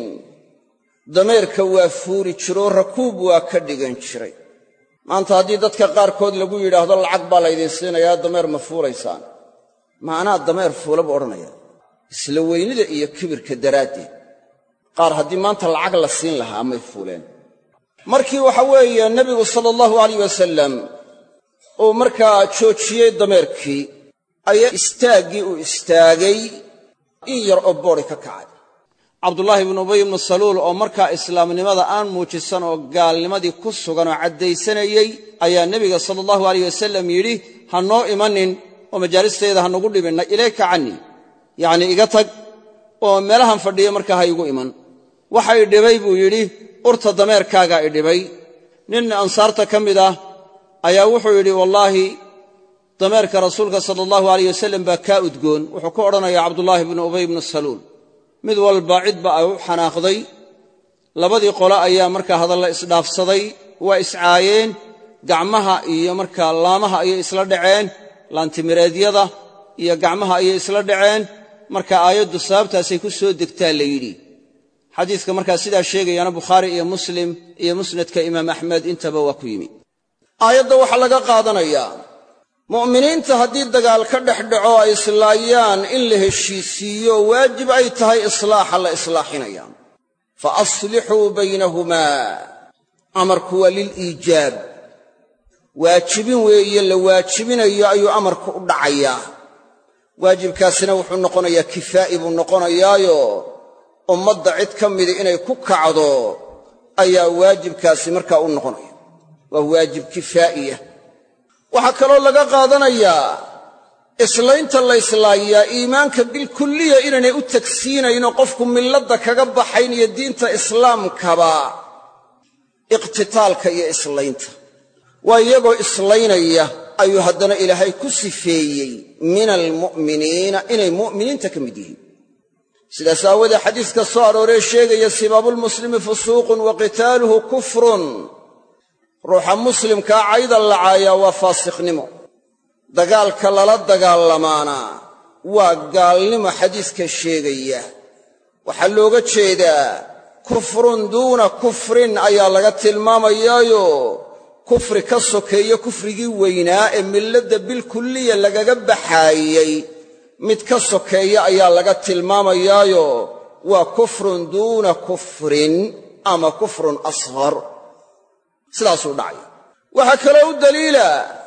S1: dameerka waa fuuri jiroo rakuub waa ka dhigan jiray maanta haddii dadka qaarkood lagu yidhaahdo lacag baa laydin siinayaa dameer ma fuulaysaan ma anaa dameer fuula buu odhanaya isla weynida iyo kibirka daraaddeed qaar haddii maanta lacag la siin lahaa may fuuleen markii waxa weeye nebigu sala allahu alayh wasalam uu markaa joojiyey dameerkii ayaa istaaggii uu istaagay in yar oo boodi ka kacay cabdullaahi ibnu ubay ibnu saluul oo markaa islaamnimada aan muujisan oo gaalnimadii ku sugan oo caddaysanayey ayaa nebiga sala allahu alayh wasalam yidhi ha noo imanin oo majaalisteeda ha nagu dhibinna ilayka cannii yacnii iga tag oo meelahan fadhiya markaa ha igu iman waxa i dhibay buu yidhi urta dameerkaagaa i dhibay nin ansaarta ka mid ah ayaa wuxuu yidhi wallaahi dameerka rasuulka sala allahu alayh wasalam baa kaa udgoon wuxuu ku odhanayaa cabdullaahi ibnu ubay ibnu saluul mid walba cidba ay u xanaaqday labadii qole ayaa markaa hadalla isdhaafsaday waa iscaayeen gacmaha iyo markaa laamaha ayay isla dhaceen laantimireedyada iyo gacmaha ayay isla dhaceen marka aayaddu sababtaasay ku soo degtaa la yidhi xadiiska markaa sidaa sheegayaana bukhaari iyo muslim iyo musnadka imaam axmed intaba waa ku yimi aayadda waxaa laga qaadanayaa mu'miniinta haddii dagaal ka dhex dhaco ay islaayaan in la heshiisiiyo waajib ay tahay islaaxa la islaaxinaya fa aslixuu baynahumaa amarku waa liliijaab waajibin weeye la waajibinayo ayuu amarku u dhacayaa waajibkaasina wuxuu noqonayaa kifaa'i buu noqonayaayo ummadda cid ka midi inay ku kacdo ayaa waajibkaasi markaa u noqonaya waa waajib kifaa'iya waxaa kaloo laga qaadanayaa islaynta la islaayaa iimaanka bilkulliya inaynay u tagsiinaynoo qofku milladda kaga baxayn iyo diinta islaamkaba iqtitaalka iyo islaynta waa iyagoo islaynaya ayuu haddana ilaahay ku sifeeyey min almu'miniina inay mu'miniinta ka mid yihiin sidaas aawoodee xadiiska soo arooree sheegaya sibaabulmuslimi fusuuqun wa qitaaluhu kufrun ruuxa muslimkaa cayda lacaayaa waa faasiqnimo dagaalka lala dagaalamaana waa gaalnimo xadiiska sheegaya waxaa looga jeedaa kufrun duuna kufrin ayaa laga tilmaamayaayo kufri ka sokeeyo kufrigii weynaa ee milladda bilkulliya lagaga baxaayey mid ka sokeeya ayaa laga tilmaamayaayo waa kufrun duuna kufrin ama kufrun asghar sidaasuu dhacay waxaa kaloo u daliila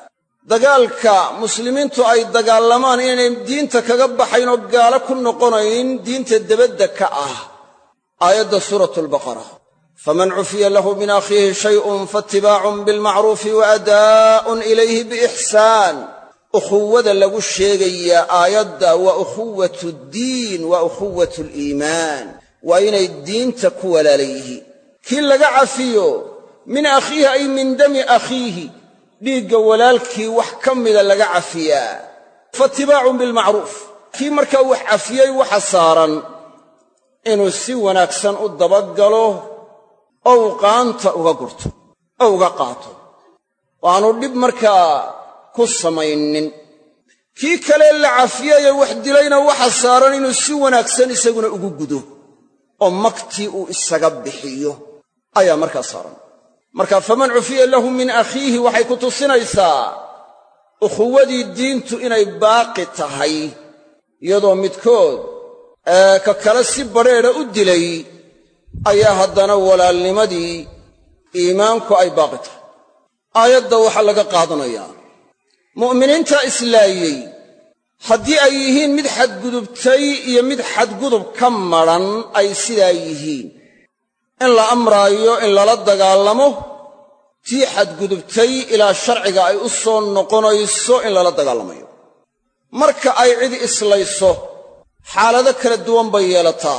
S1: dagaalka muslimiintu ay dagaalamaan inaynay diinta kaga baxayn oo gaalo ku noqonayn diinta debadda ka ah aayadda suuratu albaqara faman cufiya lahu min akhiihi shayun faatibaacun bilmacruufi wa adaa'un ilayhi biixsaan ukhuwada lagu sheegayaa aayadda waa ukhuwatu ddiin waa ukhuwatu liimaan waa inay diinta ku walaala yihiin kii laga cafiyo min akhiihi ay min dami akhiihi dhiigga walaalkii wax ka mida laga cafiyaa faatibaacun bilmacruuf kii markaa wax cafiyey waxa saaran inuu si wanaagsan u dabagalo oo uu qaanta uga gurto oo uga qaato oo aanu dhib markaa ku samaynin kii kale la cafiyeye wax dilayna waxa saaran inuu si wanaagsan isaguna ugu gudo oo magtii uu isaga bixiyo ayaa markaa saaran marka faman cufiya lahu min akhiihi waxay ku tusinaysaa ukhuwadii diintu inay baaqi tahay iyadoo midkood ee ka kale si badrheedha u dilay ayaa haddana walaalnimadii iimaanku ay baaqi tahay aayadda waxaa laga qaadanayaa mu'miniinta islaayey haddii ay yihiin mid xadgudubtay iyo mid xadgudub ka madran ay sidaa yihiin in la amraayo in lala dagaalamo tii xadgudubtay ilaa sharciga ay u soo noqonayso in lala dagaalamayo marka ay cid islayso xaalado kala duwan bay yeelataa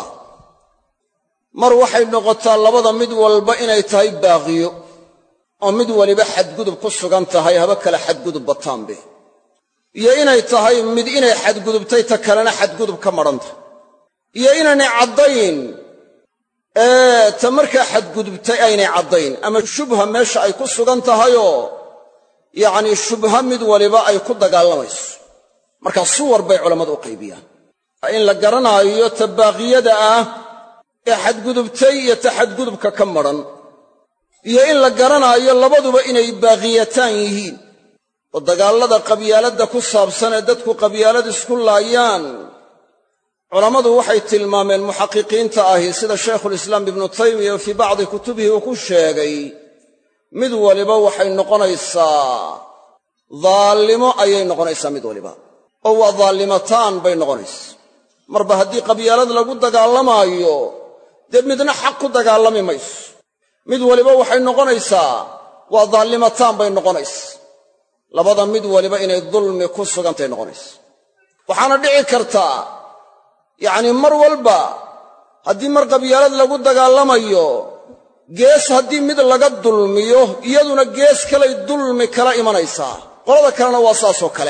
S1: mar waxay noqotaa labada mid walba inay tahay baaqiyo oo mid waliba xadgudub ku sugan tahay haba kale xadgudub bataanbe iyo inay tahay mid inay xadgudubtay ta kalena xadgudub ka madhanta iyo inaynay caddayn ee ta markaa xadgudubtay aynay caddayn ama shubha meesha ay ku sugan tahayoo yacnii shubha mid waliba ay ku dagaalamayso markaa suwar bay culammadu u qaybiyaan in la garanaayo ta baaqiyada ah ee xadgudubtay iyo ta xadgudubka ka madhan iyo in la garanaayo labaduba inay baaqiyataan yihiin oo dagaallada qabyaaladda ku saabsan ee dadku qabyaalad isku laayaan culammadu waxay tilmaameen muxaqiqiinta ahi sida shaykhulislaam ibnu taymiya oo fii bacdi kutubihi uu ku sheegay mid waliba waxay noqonaysaa daallimo ayay noqonaysaa mid waliba oo waa daallimataan bay noqonaysa marba haddii qabyaalad lagu dagaalamaayo dee midna xaq ku dagaalami mayso mid waliba waxay noqonaysaa waa daallimataan bay noqonaysa labada mid waliba inay dulmi ku sugantay noqonaysa waxaana dhici kartaa yacnii mar walba haddii mar qabyaalad lagu dagaalamayo gees haddii mid laga dulmiyo iyaduna gees kalay dulmi kala imanaysaa qolada kalena waa saasoo kale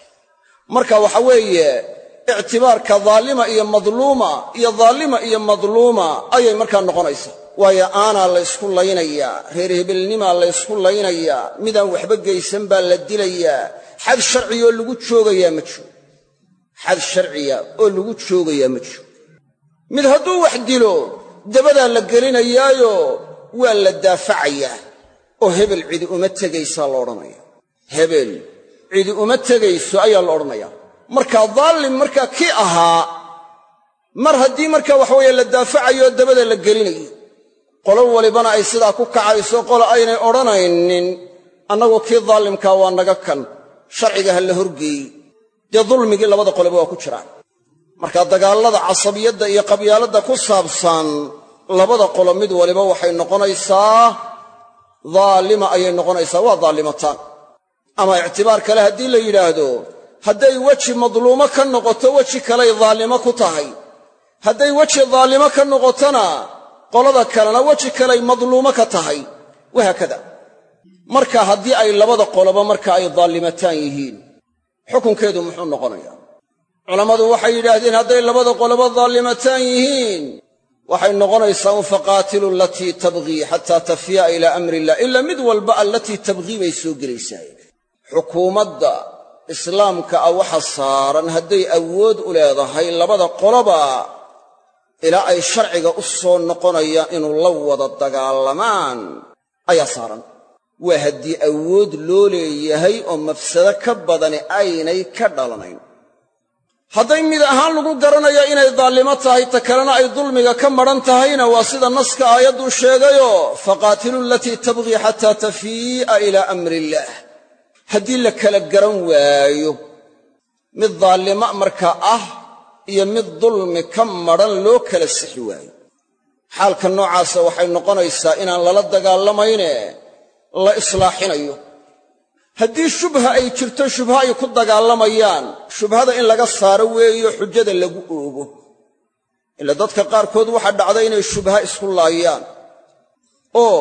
S1: marka waxa weeye ictibaarka daalima iyo madluuma iyo daalima iyo madluuma ayay markaa noqonaysaa waayo aanaa la ysku laynayaa reer hebelnimaa la ysku laynayaa midaan waxba geysan baa la dilayaa xad sharciya oo lagu joogayaa ma jiro xad sharciya oo lagu joogayaa ma jiro mid hadduu wax dilo dabadaa la gelinayaayo waa la daafacayaa oo hebel cidi uma tegaysaa la odhanaya hebel cidi uma tegayso ayaa la odhanayaa markaa daallim markaa kii ahaa mar haddii markaa waxaweeye la daafacayo dabada la gelinayo qolo walibana ay sidaa ku kacayso qolo aynay odhanaynin annagu kii daallimkaa waa naga kan sharciga ha la horgeeyey dee dulmigii labada qoleba waa ku jiraan marka dagaallada casabiyadda iyo qabyaaladda ku saabsan labada qolo mid waliba waxay noqonaysaa daalima ayay noqonaysaa waa daallimataan ama ictibaar kale haddii la yidhaahdo hadday weji madluumo ka noqoto weji kaley daalimo ku tahay hadday weji daalimo ka noqotona qolada kalena weji kaley madluumo ka tahay wahaakada marka haddii ay labada qoloba marka ay daallimataan yihiin xukunkeedu muxuu noqonayaa culammadu waxay yidhaahdeen hadday labada qoloba daallimataan yihiin waxay noqonaysaa un faqaatilu alatii tabghii xataa tafiya ilaa amri illah ilaa mid walba allatii tabghii bay soo gelaysaa xukuumadda islaamka ah waxa saaran hadday awood u leedahay labada qoloba ilaa ay sharciga u soo noqonayaan inuu la wada dagaalamaan ayaa saaran waa haddii awood loo leeyahay oo mafsado ka badani aynay ka dhalanayn hadday mid ahaan lagu garanayo inay daallimo tahay ta kalena ay dulmiga ka madhan tahayna waa sida naska aayadduu sheegayoo faqaatilu alatii tabghii xataa tafii'a ilaa amri illaah haddii la kala garan waayo mid daalimo markaa ah iyo mid dulmi ka madran loo kala sixi waayo xaalka noocaasa waxay noqonaysaa inaan lala dagaalamayne la islaaxinayo haddii shubha ay jirto shubha ay ku dagaalamayaan shubhada in laga saaro weeyo xujada lagu oogo ila dadka qaarkood waxaa dhacda inay shubha isku laayaan oo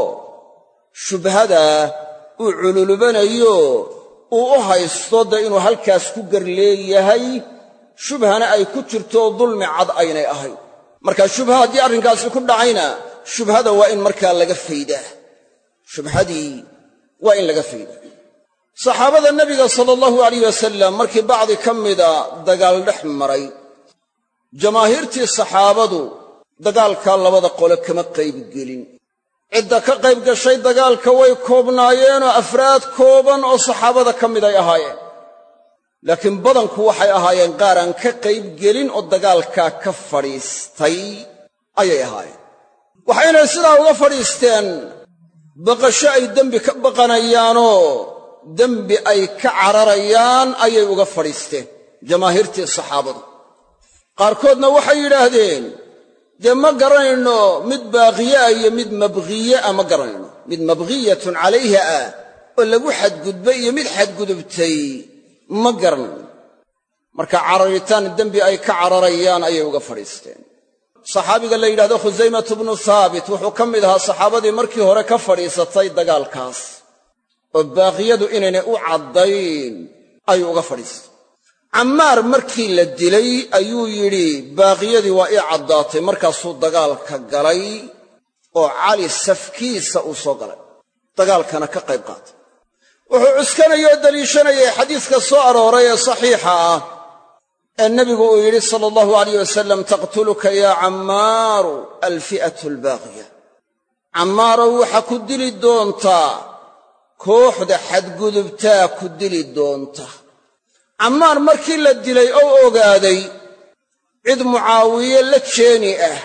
S1: shubhadaa uu cululubanayo uu u haysto dee inuu halkaas ku gar leeyahay shubhana ay ku jirto dulmi cad aynay ahayn marka shubha haddii arrinkaasi ku dhacayna shubhada waa in markaa laga faydaa shubhadii waa in laga faydaa saxaabada nebiga sala allahu alayh wasalam markii bacdi ka mida dagaal dhex maray jamaahiirtii saxaabadu dagaalkaa labada qole kama qaybgelin cidda ka qayb gashay dagaalka way koobnaayeenoo afraad kooban oo saxaabada ka mid ay ahaayeen laakiin badanku waxay ahaayeen qaar aan ka qayb gelin oo dagaalkaa ka fadhiistay ayay ahaayeen waxaynay sidaa uga fadhiisteen baqasho ay dembi ka baqanayaanoo dembi ay ka cararayaan ayay uga fadhiisteen jamaahiirtii saxaabadu qaarkoodna waxay yidhaahdeen dee ma garanayno mid baaqiye ah iyo mid mabqiye ah ma garanayno mid mabqiyatun calayha ah oo lagu xadgudbay iyo mid xadgudubtay ma garanayno marka cararitaan dembi ay ka cararayaan ayay uga fadhiisteen saxaabiga la yidhahdo khusaymatu bnu haabit wuxuu ka mid ahaa saxaabadii markii hore ka fadhiisatay dagaalkaas oo baaqiyadu inaynay u caddayn ayuu uga fadhiistay cammaar markii la dilay ayuu yidhi baaqiyadii waa ii caddaatay markaasuu dagaalka galay oo cali safkiisa uu soo galay dagaalkana ka qayb qaatay wuxuu cuskanayay oo daliishanayay xadiiska soo arooray ee saxiixa ah ee nebigu uu yidhi sala allahu alayh wasalam taqtuluka yaa cammaaru alfi'atu albaaqiya cammaarow waxaa ku dili doontaa kooxda xadgudubtaa ku dili doonta cammaar markii la dilay oo ogaaday cid mucaawiye la jeeni ah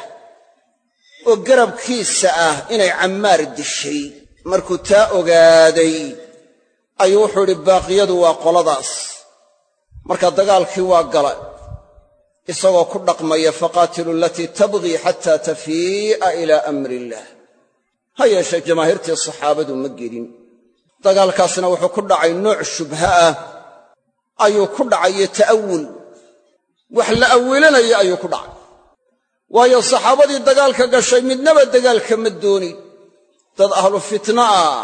S1: oo garabkiisa ah inay cammaar dishay markuu taa ogaaday ayuu wuxuu idhi baaqiyadu waa qoladaas marka dagaalkii waa gala isagoo ku dhaqmaya faqaatilu alatii tabghii xataa tafii'a ilaa amri illaah ha yeeshee jamaahiirtii saxaabadu ma gelin dagaalkaasna wuxuu ku dhacay nooc shubha ah ayuu ku dhacayo ta'awul wax la awilanayo ayuu ku dhacay waayo saxaabadii dagaalka gashay midnaba dagaalka ma doonin dad ahlu fitna ah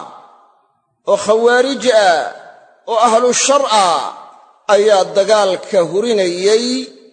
S1: oo khawaarij ah oo ahlu shar ah ayaa dagaalka hurinayey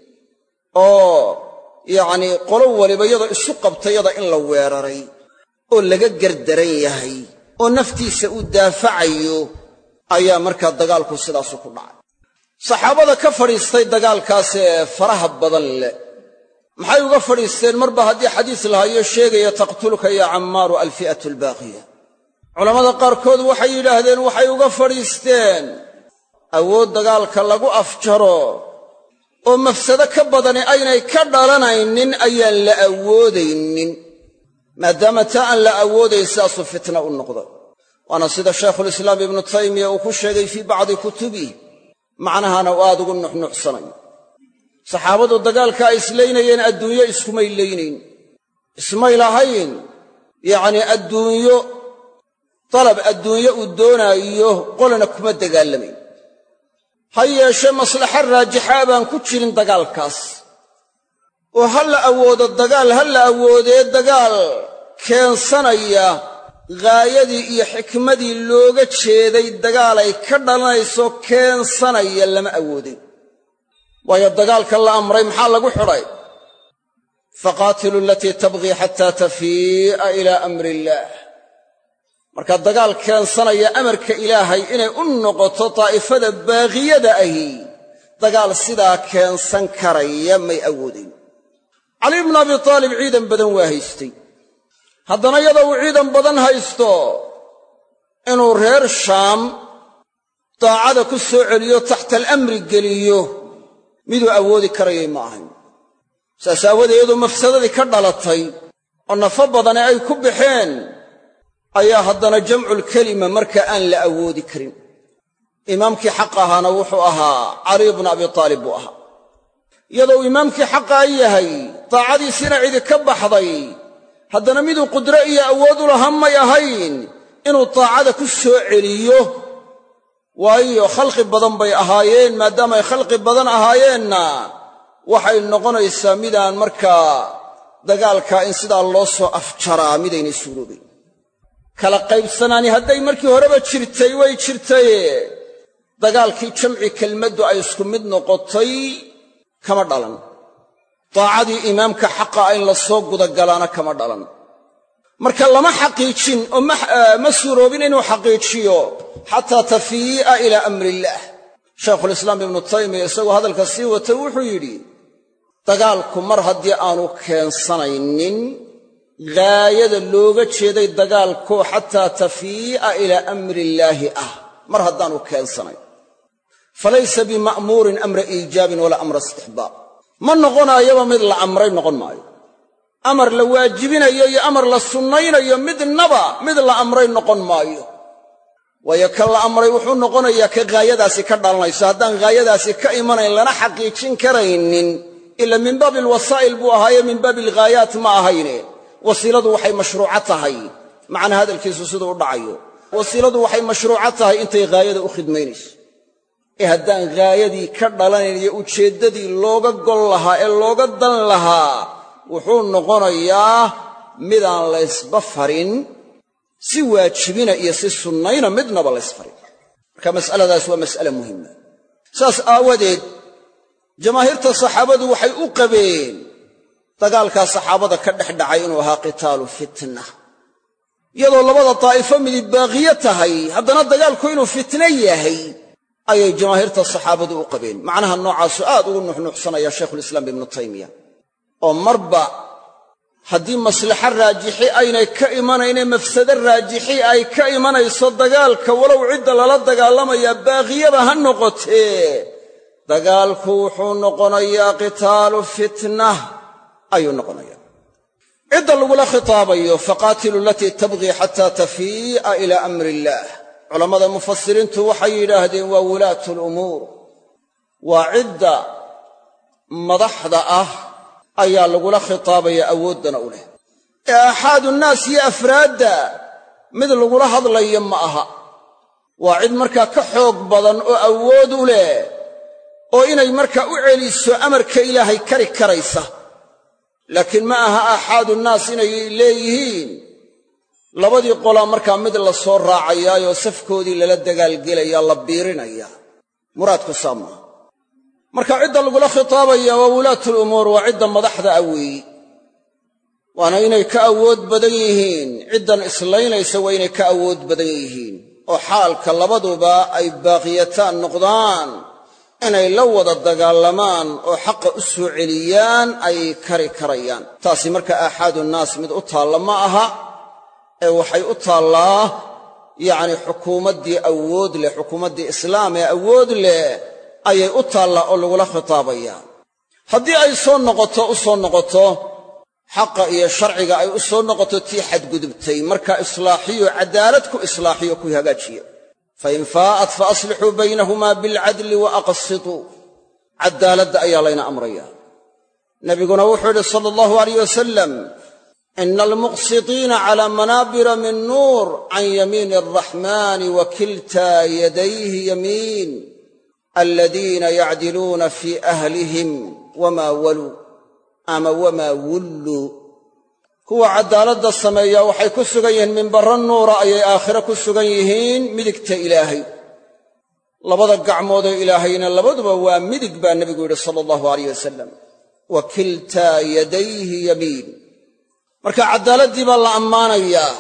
S1: oo yacnii qolo waliba iyadoo isu qabtayada in la weeraray oo laga gardaran yahay oo naftiisa uu daafacayo ayaa markaa dagaalku sidaasu ku dhacay saxaabada ka fadhiistay dagaalkaasee faraha badan leh maxay uga fadhiisteen marba haddii xadiis lahayo sheegaya taqtuluka yaa cammaaru alfi'atu albaaqiya culammada qaarkood waxay yidhaahdeen waxay uga fadhiisteen awood dagaalka lagu afjaro oo mafsado ka badani aynay ka dhalanaynin ayaan la awoodaynin maadaama taa aan la awoodayn sidaasuu fitna u noqday waana sida shaykhulislaam ibnu taymiya uu ku sheegay fii bacdi kutubih macnahana uu aad ugu nuxnuxsanayo saxaabadu dagaalka ay islaynayeen adduunyo iskumay laynayn ismay lahayn yacnii adduunyo dalab adduunyo uu doonaayo qolana kuma dagaalamayn ha yeeshee maslaxa raajixaa baan ku jirin dagaalkaas oo ha la awoodo dagaal ha la awoodee dagaal keensanaya ghaayadii iyo xikmadii looga jeeday dagaalay ka dhalanayso keensanaya lama awoodin waayo dagaalka la amray maxaa lagu xidhay faqaatilu alatii tabghii xataa tafii'a ilaa amri illaah marka dagaal keensanaya amarka ilaahay inay u noqoto daa'ifada baaqiyada ahi dagaal sidaa keensan karaya may awoodayn cali bnu abi taalib ciidan badan waa haystay haddana iyadoo uu ciidan badan haysto inuu reer shaam daacada ku soo celiyo taxta alamri geliyo miduu awoodi karayay ma ahayn saas aawadee iyadoo mafsadadii ka dhalatay oo nafo badane ay ku baxeen ayaa haddana jamculkelima marka aan la awoodi karin imaamkii xaq ahaana wuxuu ahaa caliy bnu abi aalib buu ahaa iyadoo imaamkii xaqaa yahay daacadiisiina cidi ka baxday haddana miduu qudro iyo awood u lahan may ahayn inuu daacada ku soo celiyo waayo khalqi badan bay ahaayeen maadaamaay khalqi badan ahaayeenna waxay noqonaysaa midaan markaa dagaalkaa in sidaa loo soo afjaraa midaynay suuroobayn kala qaybsanaani hadday markii horeba jirtay way jirtaye dagaalkii jamci kelmaddu ay isku mid noqotay kama dhalan daacadii imaamka xaqa in la soo gudagalaana kama dhalan marka lama xaqiijin oo ma suuroobin inuu xaqiijiyo xataa tafii'a ilaa amriillaah shaykhulislaam ibnu taymiya isagoo hadalka sii wata wuxuu yidhi dagaalku mar haddii aanu keensanaynin gaayada looga jeeday dagaalko xataa tafii'a ilaa amriillaahi ah mar haddaanu keensanayn falaysa bima'muurin amra iijaabin walaa amra istixbaab ma noqonaayaba mid la amray noqon maayo amar la waajibinayo iyo amar la sunnaynayo midnaba mid la amray noqon maayo waayo ka la amray wuxuu noqonayaa ka gaayadaasi ka dhalanayso haddaan gaayadaasi ka imanayn lana xaqiijin karaynin ila min baabi alwasaa'il buu ahaaye min baabi alghaayaat ma ahayne wasiiladu waxay mashruuco tahay macna hadalkiisu siduu u dhacayo wasiiladu waxay mashruuco tahay intay ghaayada u khidmaynayso ee haddaan ghaayadii ka dhalanayn iyo ujeeddadii looga gol lahaa ee looga dan lahaa wuxuu noqonayaa midaan laysba farin si waajibina iyo si sunnayna midnaba laysfarin marka mas'aladaas waa mas'ale muhima saas aawadeed jamaahiirta saxaabadu waxay u qabeen dagaalkaa saxaabada ka dhex dhacay inuu ahaa qitaalu fitna iyadoo labada daa'ifo midib baaqiyo tahay haddana dagaalku inuu fitno yahay ayay jamaahiirta saxaabadu u qabeen macnaha noocaasu aad ugu nuxnuuxsanaya shaykhulislaam ibnu taymiya oo marba haddii maslaxa raajixi aynay ka imanayne mafsado raajixi ay ka imanayso dagaalka walow cidda lala dagaalamayaa baaqiyaba ha noqotee dagaalku wuxuu noqonayaa qitaalu fitnah ayuu noqonayaa cidda lagula khitaabayo faqaatilu alatii tabqii xataa tafii'a ilaa amri illaah culammada mufasiriintu waxay yidhaahdeen waa wulaatu lumuur waa cidda madaxda ah ayaa lagula khitaabaya awooddana u leh ee aaxaadu nnaas iyo afraadda mid lagula hadlayo ma aha waa cid markaa ka xoog badan oo awood u leh oo inay markaa u celiso amarka ilaahay kari karaysa laakiin ma aha aaxaadu nnaas inay leeyihiin labadii qolaa markaa mid la soo raacayaayoo safkoodii lala dagaalgelaya la biirinaya muraadku saa maaha marka cidda lagula khitaabaya waa wulaatu lumuur waa cidda madaxda ah weeyi waana inay ka awood badan yihiin ciddan islaynaysa waa inay ka awood badan yihiin oo xaalka labaduba ay baaqiyataan noqdaan inay la wada dagaalamaan oo xaqa u soo celiyaan ay kari karayaan taasi marka aaxaadu nnaas mid u taalla ma aha ee waxay u taallaa yacni xukuumaddii awood leh xukuumaddii islaam ee awood leh ayay u taallaa oo lagula khitaabayaa haddii ay soo noqoto u soo noqoto xaqa iyo sharciga ay u soo noqoto tii xadgudubtay marka islaaxiyo caddaalad ku islaaxiyo ku hagaajiya fain faa'at fa aslixuu baynahumaa bilcadli wa aqsituu caddaaladda ayaa layna amraya nabiguna wuxuu yidhi sala allahu alayh wasalam ina almuqsitiina calaa manaabira min nuur can yamiini alraxmaani wa kiltaa yadayhi yamiin aladiina yacdiluuna fii ahlihim wamaa waluu ama wamaa wulluu kuwa caddaaladda sameeya waxay ku sugan yihiin minbarro nuura ayay aakhire ku sugan yihiin midigta ilaahay labada gacmoodoo ilaahayna labaduba waa midig baa nebigu yidhi sala allahu alayh wasalam wa kiltaa yadayhi yamiin marka caddaaladdii baa la ammaanayaa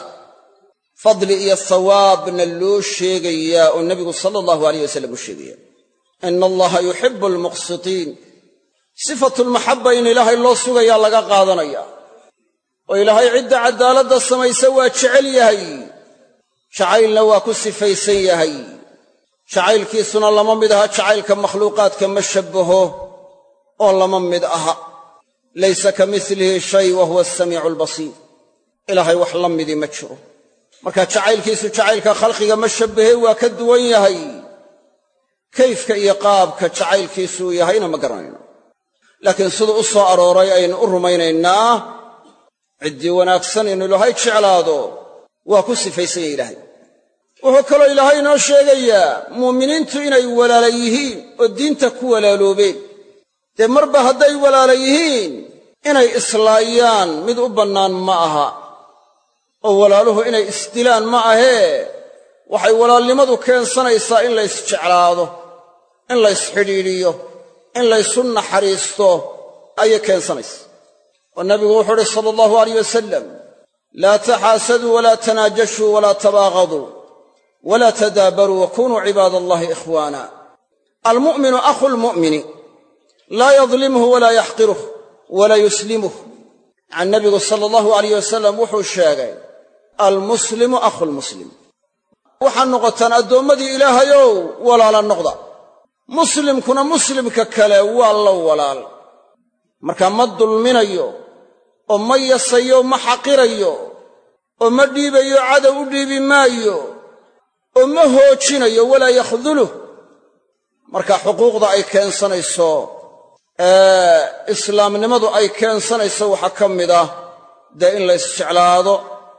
S1: fadli iyo sawaabna loo sheegayaa oo nebigu sala allahu alayh wasalam u sheegaya ina allaha yuxibu almuqsitiin sifatulmaxabba in ilaahay loo sugayaa laga qaadanaya oo ilaahay cidda caddaaladda samaysa waa jecel yahay jacaylna waa ku sifaysan yahay jacaylkiisuna lama mid aha jacaylka makhluuqaadka ma shabbaho oo lama mid aha laysa ka milihi shay wa huwa asamiicu albasiir ilaahay wax la midii ma jiro marka jacaylkiisu jacaylka khalqiga ma shabbahe waa ka duwan yahay kayfka iyo qaabka jacaylkiisu uu yahayna ma garanayno laakiin siduu u soo arooray aynu u rumaynaynaa ciddii wanaagsan inuu ilaahay jeclaado waa ku sifaysan yahy ilaahay wuxuu kaloo ilaahay inoo sheegayaa muuminiintu inay walaala yihiin oo diinta ku walaaloobeen dee marba hadday walaala yihiin inay islaayaan mid u bannaan ma aha oo walaaluhu inay isdilaan ma ahee waxay walaalnimadu keensanaysaa in laysjeclaado in laysxidhiidhiyo in laysu naxariisto ayay keensanaysaa oo nabigu wuxuu uhi sala allahu alayh wasalam laa taxaasaduu walaa tanaajashuu walaa tabaaqaduu walaa tadaabaruu wakunuu cibaada allahi ikhwaana almu'minu akhu lmu'mini laa yadlimhu walaa yaxqiruh walaa yuslimuh can nabigu sala allahu alayh wasalam wuxuu sheegay almuslimu akhu lmuslim waxaad noqotaan addoommadii ilaahayow walaala noqda muslimkuna muslimka kale waa la walaal markaa ma dulminayo oo ma yasayo ma xaqirayo oo ma dhiibayo cadow u dhiibi maayo oo ma hoojinayo walaa yakhduluh marka xuquuqda ay keensanayso ee islaamnimadu ay keensanayso waxaa ka mid ah dee in laysjeclaado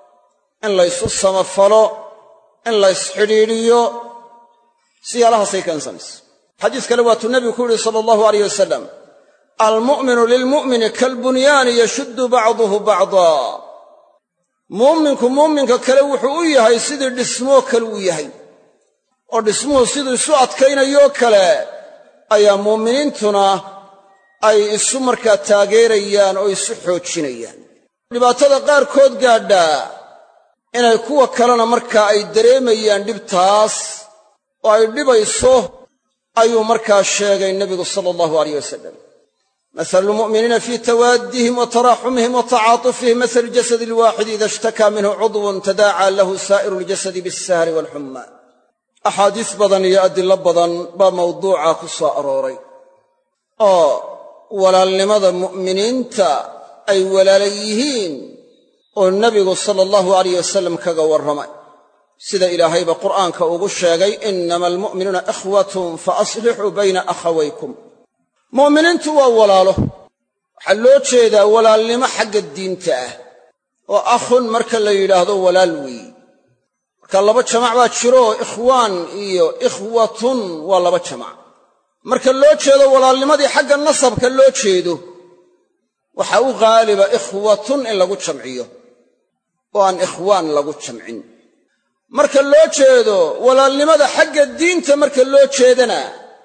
S1: in laysu samafalo in laysxidhiidhiyo siyaalahaasay keensanaysa xadiis kale waatuu nebigu ku yidhi sala allahu alayh wasalam almu'minu lilmu'mini kalbunyaani yashuddu bacduhu bacdaa mu'minku mu'minka kale wuxuu u yahay sidii dhismoo kale uu yahay oo dhismuhu siduu isu adkaynayoo kale ayaa muuminiintuna ay isu markaa taageerayaan oo isu xoojinayaan dhibaatada qaarkood gaadhaa inay kuwa kalena markaa ay dareemayaan dhibtaas oo ay dhibayso ayuu markaa sheegay nebigu sala allahu alayh wasalam masalu lmu'miniina fii tawaaddihim wa taraaxumihim wa tacaatufihim masalu jasadi alwaaxidi ida ishtakaa minhu cudwun tadaacaa lahu saa'iru ljasadi bialsahri waalxumma axaadiis badan iyo adillo badan baa mawduuca ku soo arooray oo walaalnimada mu'miniinta ay walaala yihiin oo nebigu sala allahu alayh wasalam kaga warramay sida ilaahayba qur'aanka ugu sheegay innama almu'minuuna ikhwatun fa aslixuu bayna akhawaykum mu'miniintu waa walaalo waxaa loo jeedaa walaalnimo xagga diinta ah oo akhun marka la yidhaahdo walaal weeye marka laba jamac baa jiro ikhwaan iyo ikhwatun waa laba jamac marka loo jeedo walaalnimadii xagga nasabka loo jeedo waxaa u ghaaliba ikhwatun in lagu jamciyo oo aan ikhwaan lagu jamcin marka loo jeedo walaalnimada xagga diinta marka loo jeedana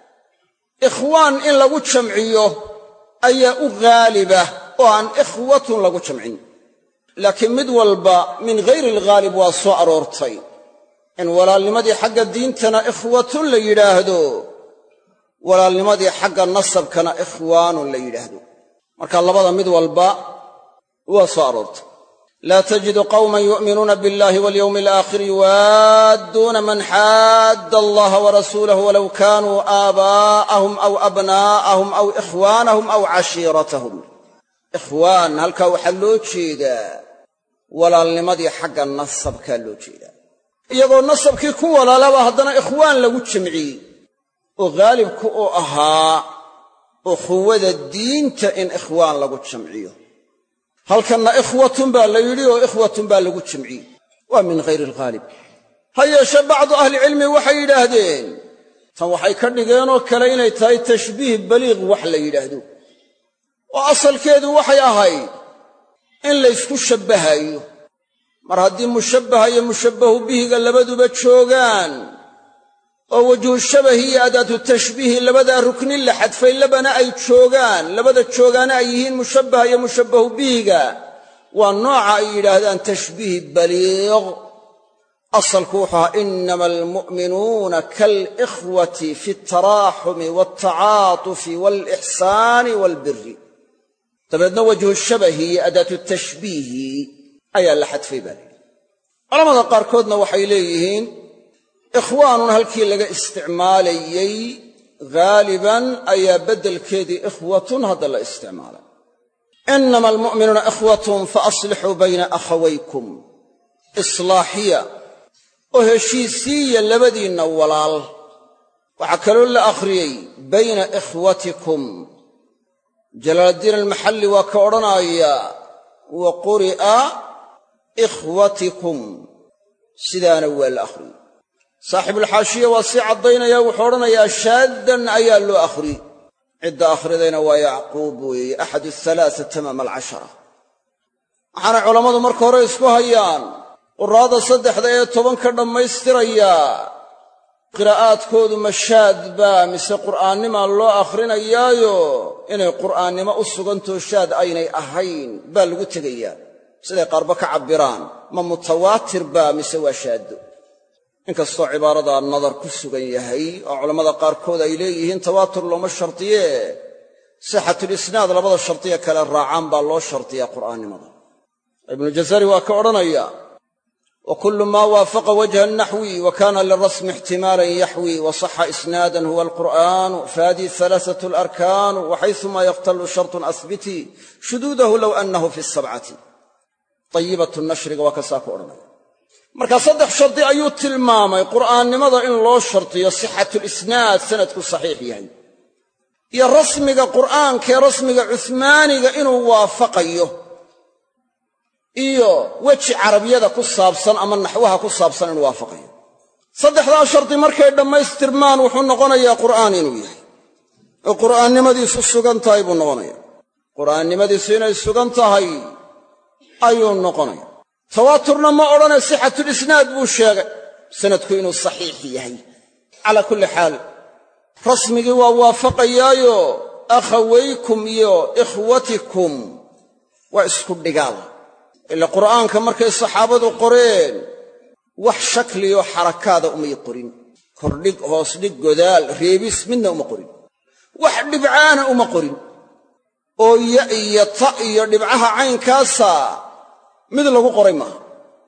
S1: ikhwaan in lagu jamciyo ayaa u ghaaliba oo aan ikhwatun lagu jamcin laakiin mid walba min ghayri alghaalib waa soo aroortay in walaalnimadii xagga diintana ikhwatun la yidhaahdo walaalnimadii xagga nasabkana ikhwaanun la yidhaahdo marka labada mid walba waa soo aroortay laa tajidu qawman yu'minuuna biاllahi walyowmi alaakhir yuwaadduuna man xaadda allaha warasuulahu walow kaanuu aabaa'ahum aw abnaa'ahum aw ikhwaanahum aw cashiiratahum ikhwaan halkaa waxaa loo jeedaa walaalnimadii xagga nasabkaa loo jeedaa iyagoo nasabkii ku walaalaba haddana ikhwaan lagu jamciyey oo haalibku uu ahaa ukhuwada diinta in ikhwaan lagu jamciyo halkanna ikhwatun baa la yidhi oo ikhwatun baa lagu jamciyey waa min hayri alghaalib ha yeeshe bacdu ahlicilmi waxay yidhaahdeen tan waxay ka dhigeenoo kale inay tahay tashbiih baliiq wax la yidhaahdo oo asalkeedu waxay ahayd in laysku shabbahayo mar haddii mushabbaha iyo mushabbahu bihiga labaduba joogaan oo wajhu shabahi iyo adaatu tashbiihi labadaa ruknin la xadfay labana ay joogaan labada joogaana ay yihiin mushabbaha iyo mushabbahu bihiga waa nooca ay yidhaahdaan tashbiih baliiq asalku wuxuu ahaa inama almu'minuuna kaalikhwati fi altaraaxumi waaltacaatufi waalixsaani waalbiri dabeedna wajhu shabahi iyo adaatu tashbiihi ayaa la xadfay baa layidhi culamada qaarkoodna waxay leeyihiin ikhwaanun halkii laga isticmaalayey ghaaliban ayaa beddelkeedii ikhwatun hadda la isticmaalay inama almu'minuuna ikhwatun fa aslixuu bayna akhawaykum islaaxiya oo heshiisiiya labadiinna walaal waxaa kaloo la akhriyey bayna ikhwatikum jalaaladiin almaxalli waa ka odhanaya wa quri'a ikhwatikum sidaana waa la akhriyey saaxibulxaashiya waa sii caddaynaya wuxuu odhanayaa shaaddan ayaa loo akhriyey cidda akhridayna waa yacquub weeye axadu halaasa tamaama alcashara waxaanay culammadu marka hore isku hayaan quraada saddexda ee tobanka dhammaystiraya qiraa'aadkoodu mashaad baa mise qur'aannimaa loo akhrinayaayo inay qur'aannimo u sugantoo shaad aynay ahayn baa lagu tegayaa siday qaarba ka cabbiraan ma mutawaatir baa mise waa shaaddo inkastoo cibaaradaa nadar ku sugan yahay oo culammada qaarkood ay leeyihiin tawaatur looma shardiyee sixatulisnaad labada shardiya kale raacaan baa loo shardiyaa qur'aannimada ibnu jazari waa ka odhanaya wa kullu maa waafaqa wajha naxwi wa kana lirasmi ixtimaalan yaxwi wa saxa isnaadan huwa alqur'aanu fahadihi halaasatu alarkaanu waxaysumaa yaqtalu shartun asbiti shuduudahu low annahu fi sabcati ayibatu nashriga waa kasaa ku odhanaya marka saddex shardi ayuu tilmaamay qur'aannimada in loo shardiyo sixatulisnaad sanadku saxiix yahay iyo rasmiga qur'aankaee rasmiga cuhmaaniga inuu waafaqayo iyo weji carabiyada ku saabsan ama naxwaha ku saabsan inuu waafaqayo saddexdaa shardi markay dhammaystirmaan wuxuu noqonayaa qur'aan inuu yahay oo qur'aannimadiisu sugan tahay buu noqonaya qur'aannimadiisu inay sugan tahay ayuu noqonaya tawaaturna ma odhane sixatulisnaad buu sheegay sanadku inuu saxiix yahay calaa kulli xaal rasmigii waa waafaqayaayo akhawaykum iyo ikhwatikum waa isku dhigaal ila qur'aanka markay saxaabadu qoreen wax shakliyo xarakaada umay qorin kordhig hoosdhig godaal reebis midna uma qorin wax dhibcaana uma qorin oo ya iyo ta iyo dhibcaha caynkaasa mid lagu qoray maaha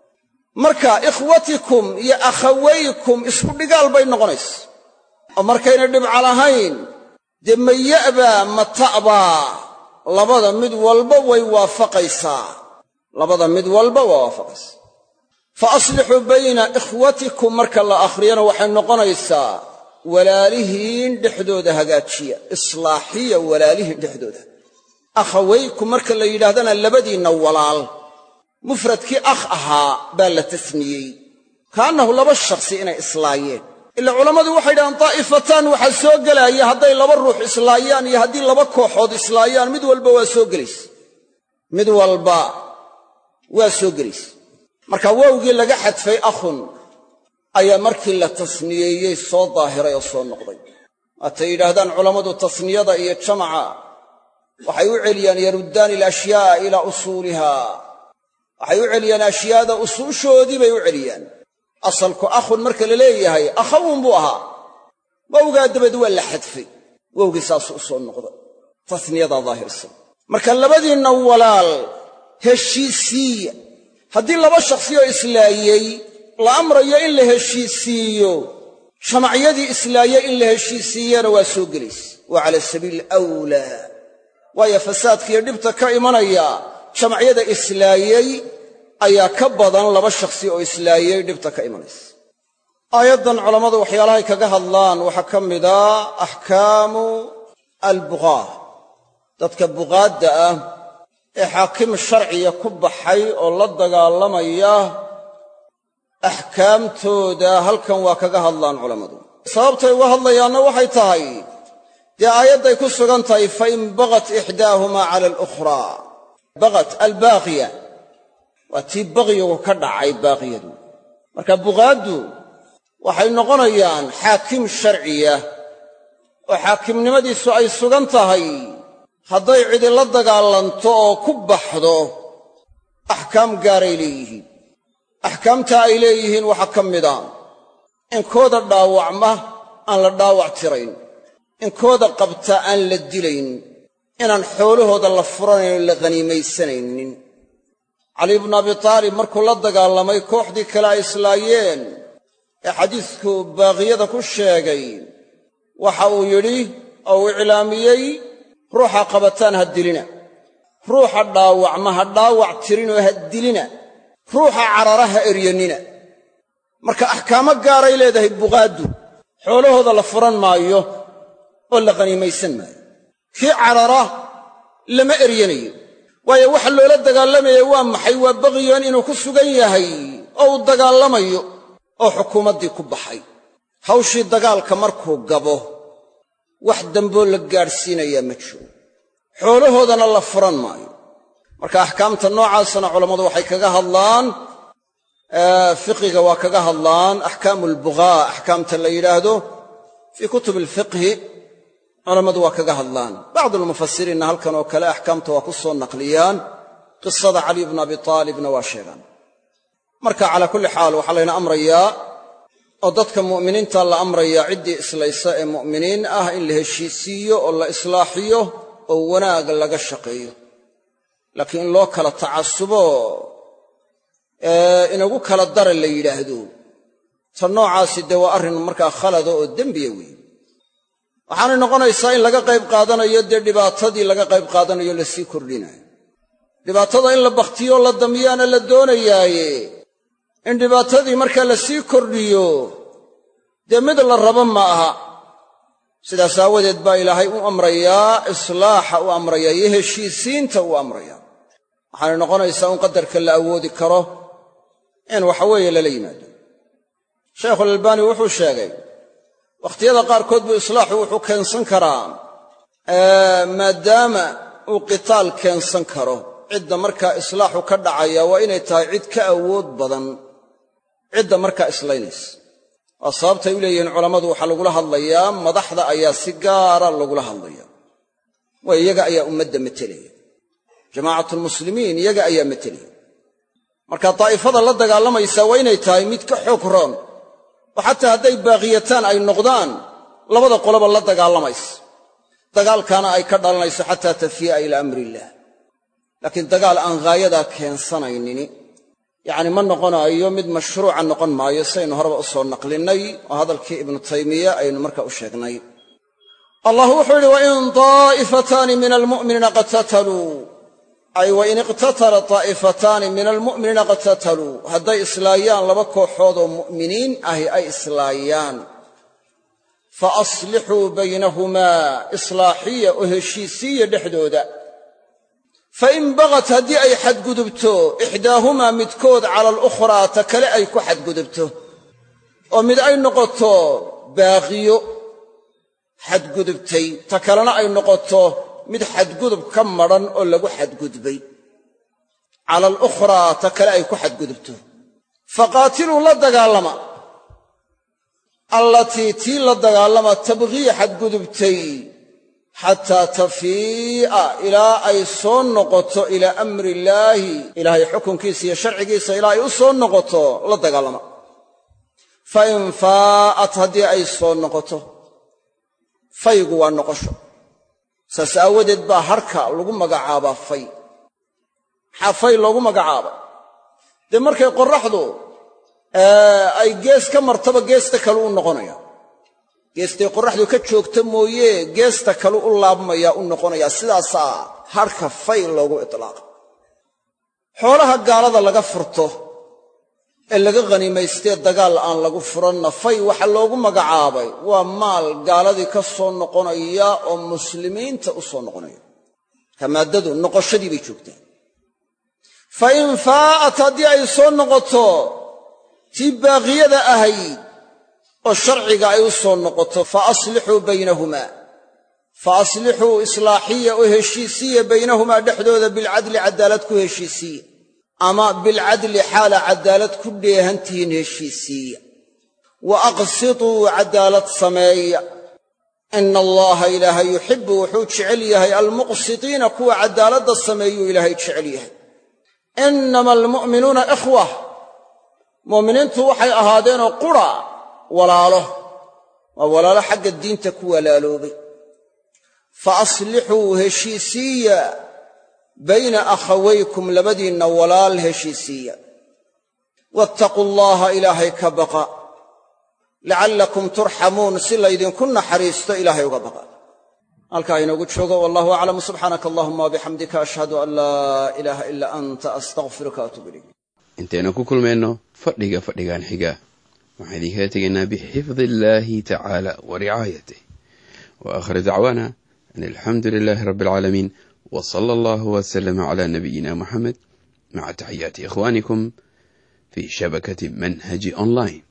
S1: marka ikhwatikum iyo akhawaykum isku dhigaal bay noqonaysa oo markayna dhibca lahayn dee ma ya'baa ma ta'baa labada mid walba way waafaqaysaa labada mid walba waa waafaqaysaa fa aslixuu bayna ikhwatikum marka la akhriyana waxay noqonaysaa walaalihiin dhexdooda hagaajiya islaaxiya walaalihiin dhexdooda akhawaykum marka la yidhaahdana labadiinna walaal mufradkii akh ahaa baa la tasniyey kaannahu laba shakhsi inay islaayeen ila culammadu waxay yidhahdeen daa'ifataan waxaa soo gelaaya hadday laba ruux islaayaan iyo haddii laba kooxood islaayaan mid walba waa soo gelaysa mid walba waa soo gelaysa marka wowgii laga xadfay akhun ayaa markii la tasniyeeyey soo daahiray oo soo noqday waatay yidhaahdaan culammadu tasniyada iyo jamaca waxay u celiyaan yaruddaani alashyaaa ilaa usuuliha waxay u celiyaan ashyaada usuushoodii bay u celiyaan asalku akhun marka la leeyahay akhawun buu ahaa wowgaa dabad waa la xadfay wowgii saasuu u soo noqda tasniyadaa daahirsan marka labadiinna walaal heshiisiiya haddii laba shakhsiyoo islaayey la amrayo in la heshiisiiyo jamacyadii islaayey in la heshiisiiyana waa soo gelaysa waa cala sabiili awlaa waayo fasaadkiiyo dhibta ka imanaya jamacyada islaayey ayaa ka badan laba shakhsi oo islaayey dhibta ka imanaysa aayaddan culammadu waxyaalahay kaga hadlaan waxaa ka mida axkaamu albuqaah dadka buqaadda ah ee xaakim sharciya ku baxay oo la dagaalamaya axkaamtooda halkan waa kaga hadlaan culammadu sababtay uga hadlayaanna waxay tahay dee aayadday ku sugan tahay fain bagat ixdaahumaa cala alukhraa bagat albaaqiya waa tii baqyigu ka dhacay baaqiyadu marka buqaaddu waxay noqonayaan xaakim sharciya oo xaakimnimadiisu ay sugan tahay hadday cidi la dagaalanto oo ku baxdo axkaam gaaray leeyihiin axkaamtaa ay leeyihiin waxaa ka mida in kooda dhaawacma aan la dhaawac tirayn in kooda qabta aan la dilayn inaan xoolahooda la furanayn oo la khaniimaysanaynin cali bnu abi taalib markuu la dagaalamay kooxdii kale ay islaayeen ee xadiidku baaqiyada ku sheegay waxa uu yidhi oo uu iclaamiyey ruuxa qabataan ha dilina ruuxa dhaawacma ha dhaawac tirinoo ha dilina ruuxa carara ha eryannina marka axkaamo gaaray leedahay buqaaddu xoolahooda la furan maayo oo la qhaniimaysan maayo kii carara lama eryanayo waayo waxa loola dagaalamaya waa maxay waa baqiyan inuu ku sugan yahay oo uu dagaalamayo oo xukuumaddii ku baxay hawshii dagaalka markuu gabo wax damboo la gaadhsiinayaa ma jiro xoolahoodana la furan maayo marka axkaamta noocaasana culammadu waxay kaga hadlaan fiqiga waa kaga hadlaan axkaamu albugaa axkaamta la yidhaahdo fii kutub alfiqhi culammadu waa kaga hadlaan bacdu almufasiriinna halkan oo kale axkaamta waa ku soo naqliyaan qisada caliy bna abi taalibna waa sheegaan marka calaa kulli xaal waxaa layna amrayaa oo dadka mu'miniinta la amrayaa ciddii islaysa ee mu'miniin ah in la heshiisiiyo oo la islaaxiyo oo wanaag laga shaqeeyo laakiin in loo kala tacasubo inagu kala dara la yidhaahdo ta noocaasi dee waa arrin markaa khalada oo dembiya weeye waxaanay noqonaysaa in laga qayb qaadanayo dee dhibaatadii laga qayb qaadanayo lasii kordhinayo dhibaatada in la bakhtiyo la damiyaana la doonayaaye in dhibaatadii markaa lasii kordhiyo dee mid la rabo ma aha sidaas aawadeed baa ilaahay u amrayaa islaaxa u amrayaa iyo heshiisiinta u amrayaa waxaanay noqonaysaa in qadarka la awoodi karo in waxaweeye lala yimaado shaykhulalbaani wuxuu sheegay wakhtiyada qaarkood buu islaaxu wuxuu keensan karaa maadaama uu qitaal keensan karo cidda markaa islaaxu ka dhacaya waa inay tahay cid ka awood badan cidda markaa islaynaysa waa sababtay u leeyihiin culammadu waxaa lagula hadlayaa madaxda ayaa si gaara lagula hadlaya waayo iyaga ayaa ummadda matelaya jamaacatulmuslimiin iyaga ayaa matelaya marka daa'ifada la dagaalamaysaa waa inay tahay mid ka xoog roon oo xataa hadday baaqiyataan ay noqdaan labada qoloba la dagaalamaysa dagaalkaana ay ka dhalanayso xataa tafii'a ilaa amri illaah laakiin dagaal aan haayadaa keensanaynini yacni ma noqonaayo mid mashruuca noqon maayo saynu horeba u soo naqlinnay oo hadalkii ibnu taymiya aynu marka u sheegnay allah wuxuu yidhi wain daa'ifataani min almu'miniina qatataluu ay wain iqtatala daa'ifataani min almu'miniina qatataluu hadday islaayaan laba kooxood oo mu'miniin ahi ay islaayaan fa aslixuu baynahumaa islaaxiya oo heshiisiiya dhexdooda fain bagat haddii ay xadgudubto ixdaahumaa midkood cala alukhraa ta kale ay ku xadgudubto oo mid ay noqoto baaqiyo xadgudubtay ta kalena ay noqoto mid xadgudub ka madran oo lagu xadgudbay cala alukhraa ta kale ay ku xadgudubto faqaatiluu la dagaalama allatii tii la dagaalama tabghii xadgudubtay xataa tafii'a ilaa ay soo noqoto ilaa amri illaahi ilaahay xukunkiisa iyo sharcigiisa ilaa ay u soo noqoto la dagaalama fa in faa'at haddii ay soo noqoto faygu waa noqosho saas aawadeed baa harka lagu magacaabaa fay maxaa fay loogu magacaaba dee markay qorraxdu ay gees ka martaba geesta kale u noqonaya geestay qorraxdu ka joogta mooye geesta kale u laabmayaa u noqonayaa sidaasaa harka fay loogu itlaaqa xoolaha gaalada laga furto ee laga khaniimaystee dagaal aan lagu furanna fay waxa loogu magacaabay waa maal gaaladii ka soo noqonaya oo muslimiinta u soo noqonaya marka maaddadu noqoshadii bay joogtaa fa in faa'at haddii ay soo noqoto tii baaqiyada ahayd oo sharciga ay u soo noqoto fa aslixuu baynahumaa fa aslixuu islaaxiya oo heshiisiya baynahumaa dhexdooda bilcadli caddaalad ku heshiisiya ama bilcadli xaala caddaalad ku dheehantihiin heshiisiiya wa aqsituu caddaalad sameeya ina allaha ilaahay yuxibbu wuxuu jecel yahay almuqsitiina kuwa caddaaladda sameeyuu ilaahay jecel yahay innama almu'minuuna ikhwa mu'miniintu waxay ahaadeenoo qura walaalo waa walaalo xagga diinta ku walaaloobay fa aslixuu heshiisiiya bayna akhawaykum labadiinna walaal heshiisiiya wattaquu allaha ilaahay ka baqa lacallakum turxamuun si laydinku naxariisto ilaahay uga baqa halkaa inoogu joogo wallahu aclam subxaanaka allahuma wabixamdika ashhadu an laa ilaaha ilaa anta astaqfiruka atuub ilayk
S2: intaynu ku kulmayno fadhiga fadhigan xiga waxaan idinkaga tegaynaa bixifdi illaahi tacaala wa ricaayatih wa aakhir dacwaana an alxamdu lilaahi rabbi alcaalamiin wa sala allahu wasalama calaa nabiyina muxamed maca taxiyaati ikhwaanikum fi shabakati manhaji online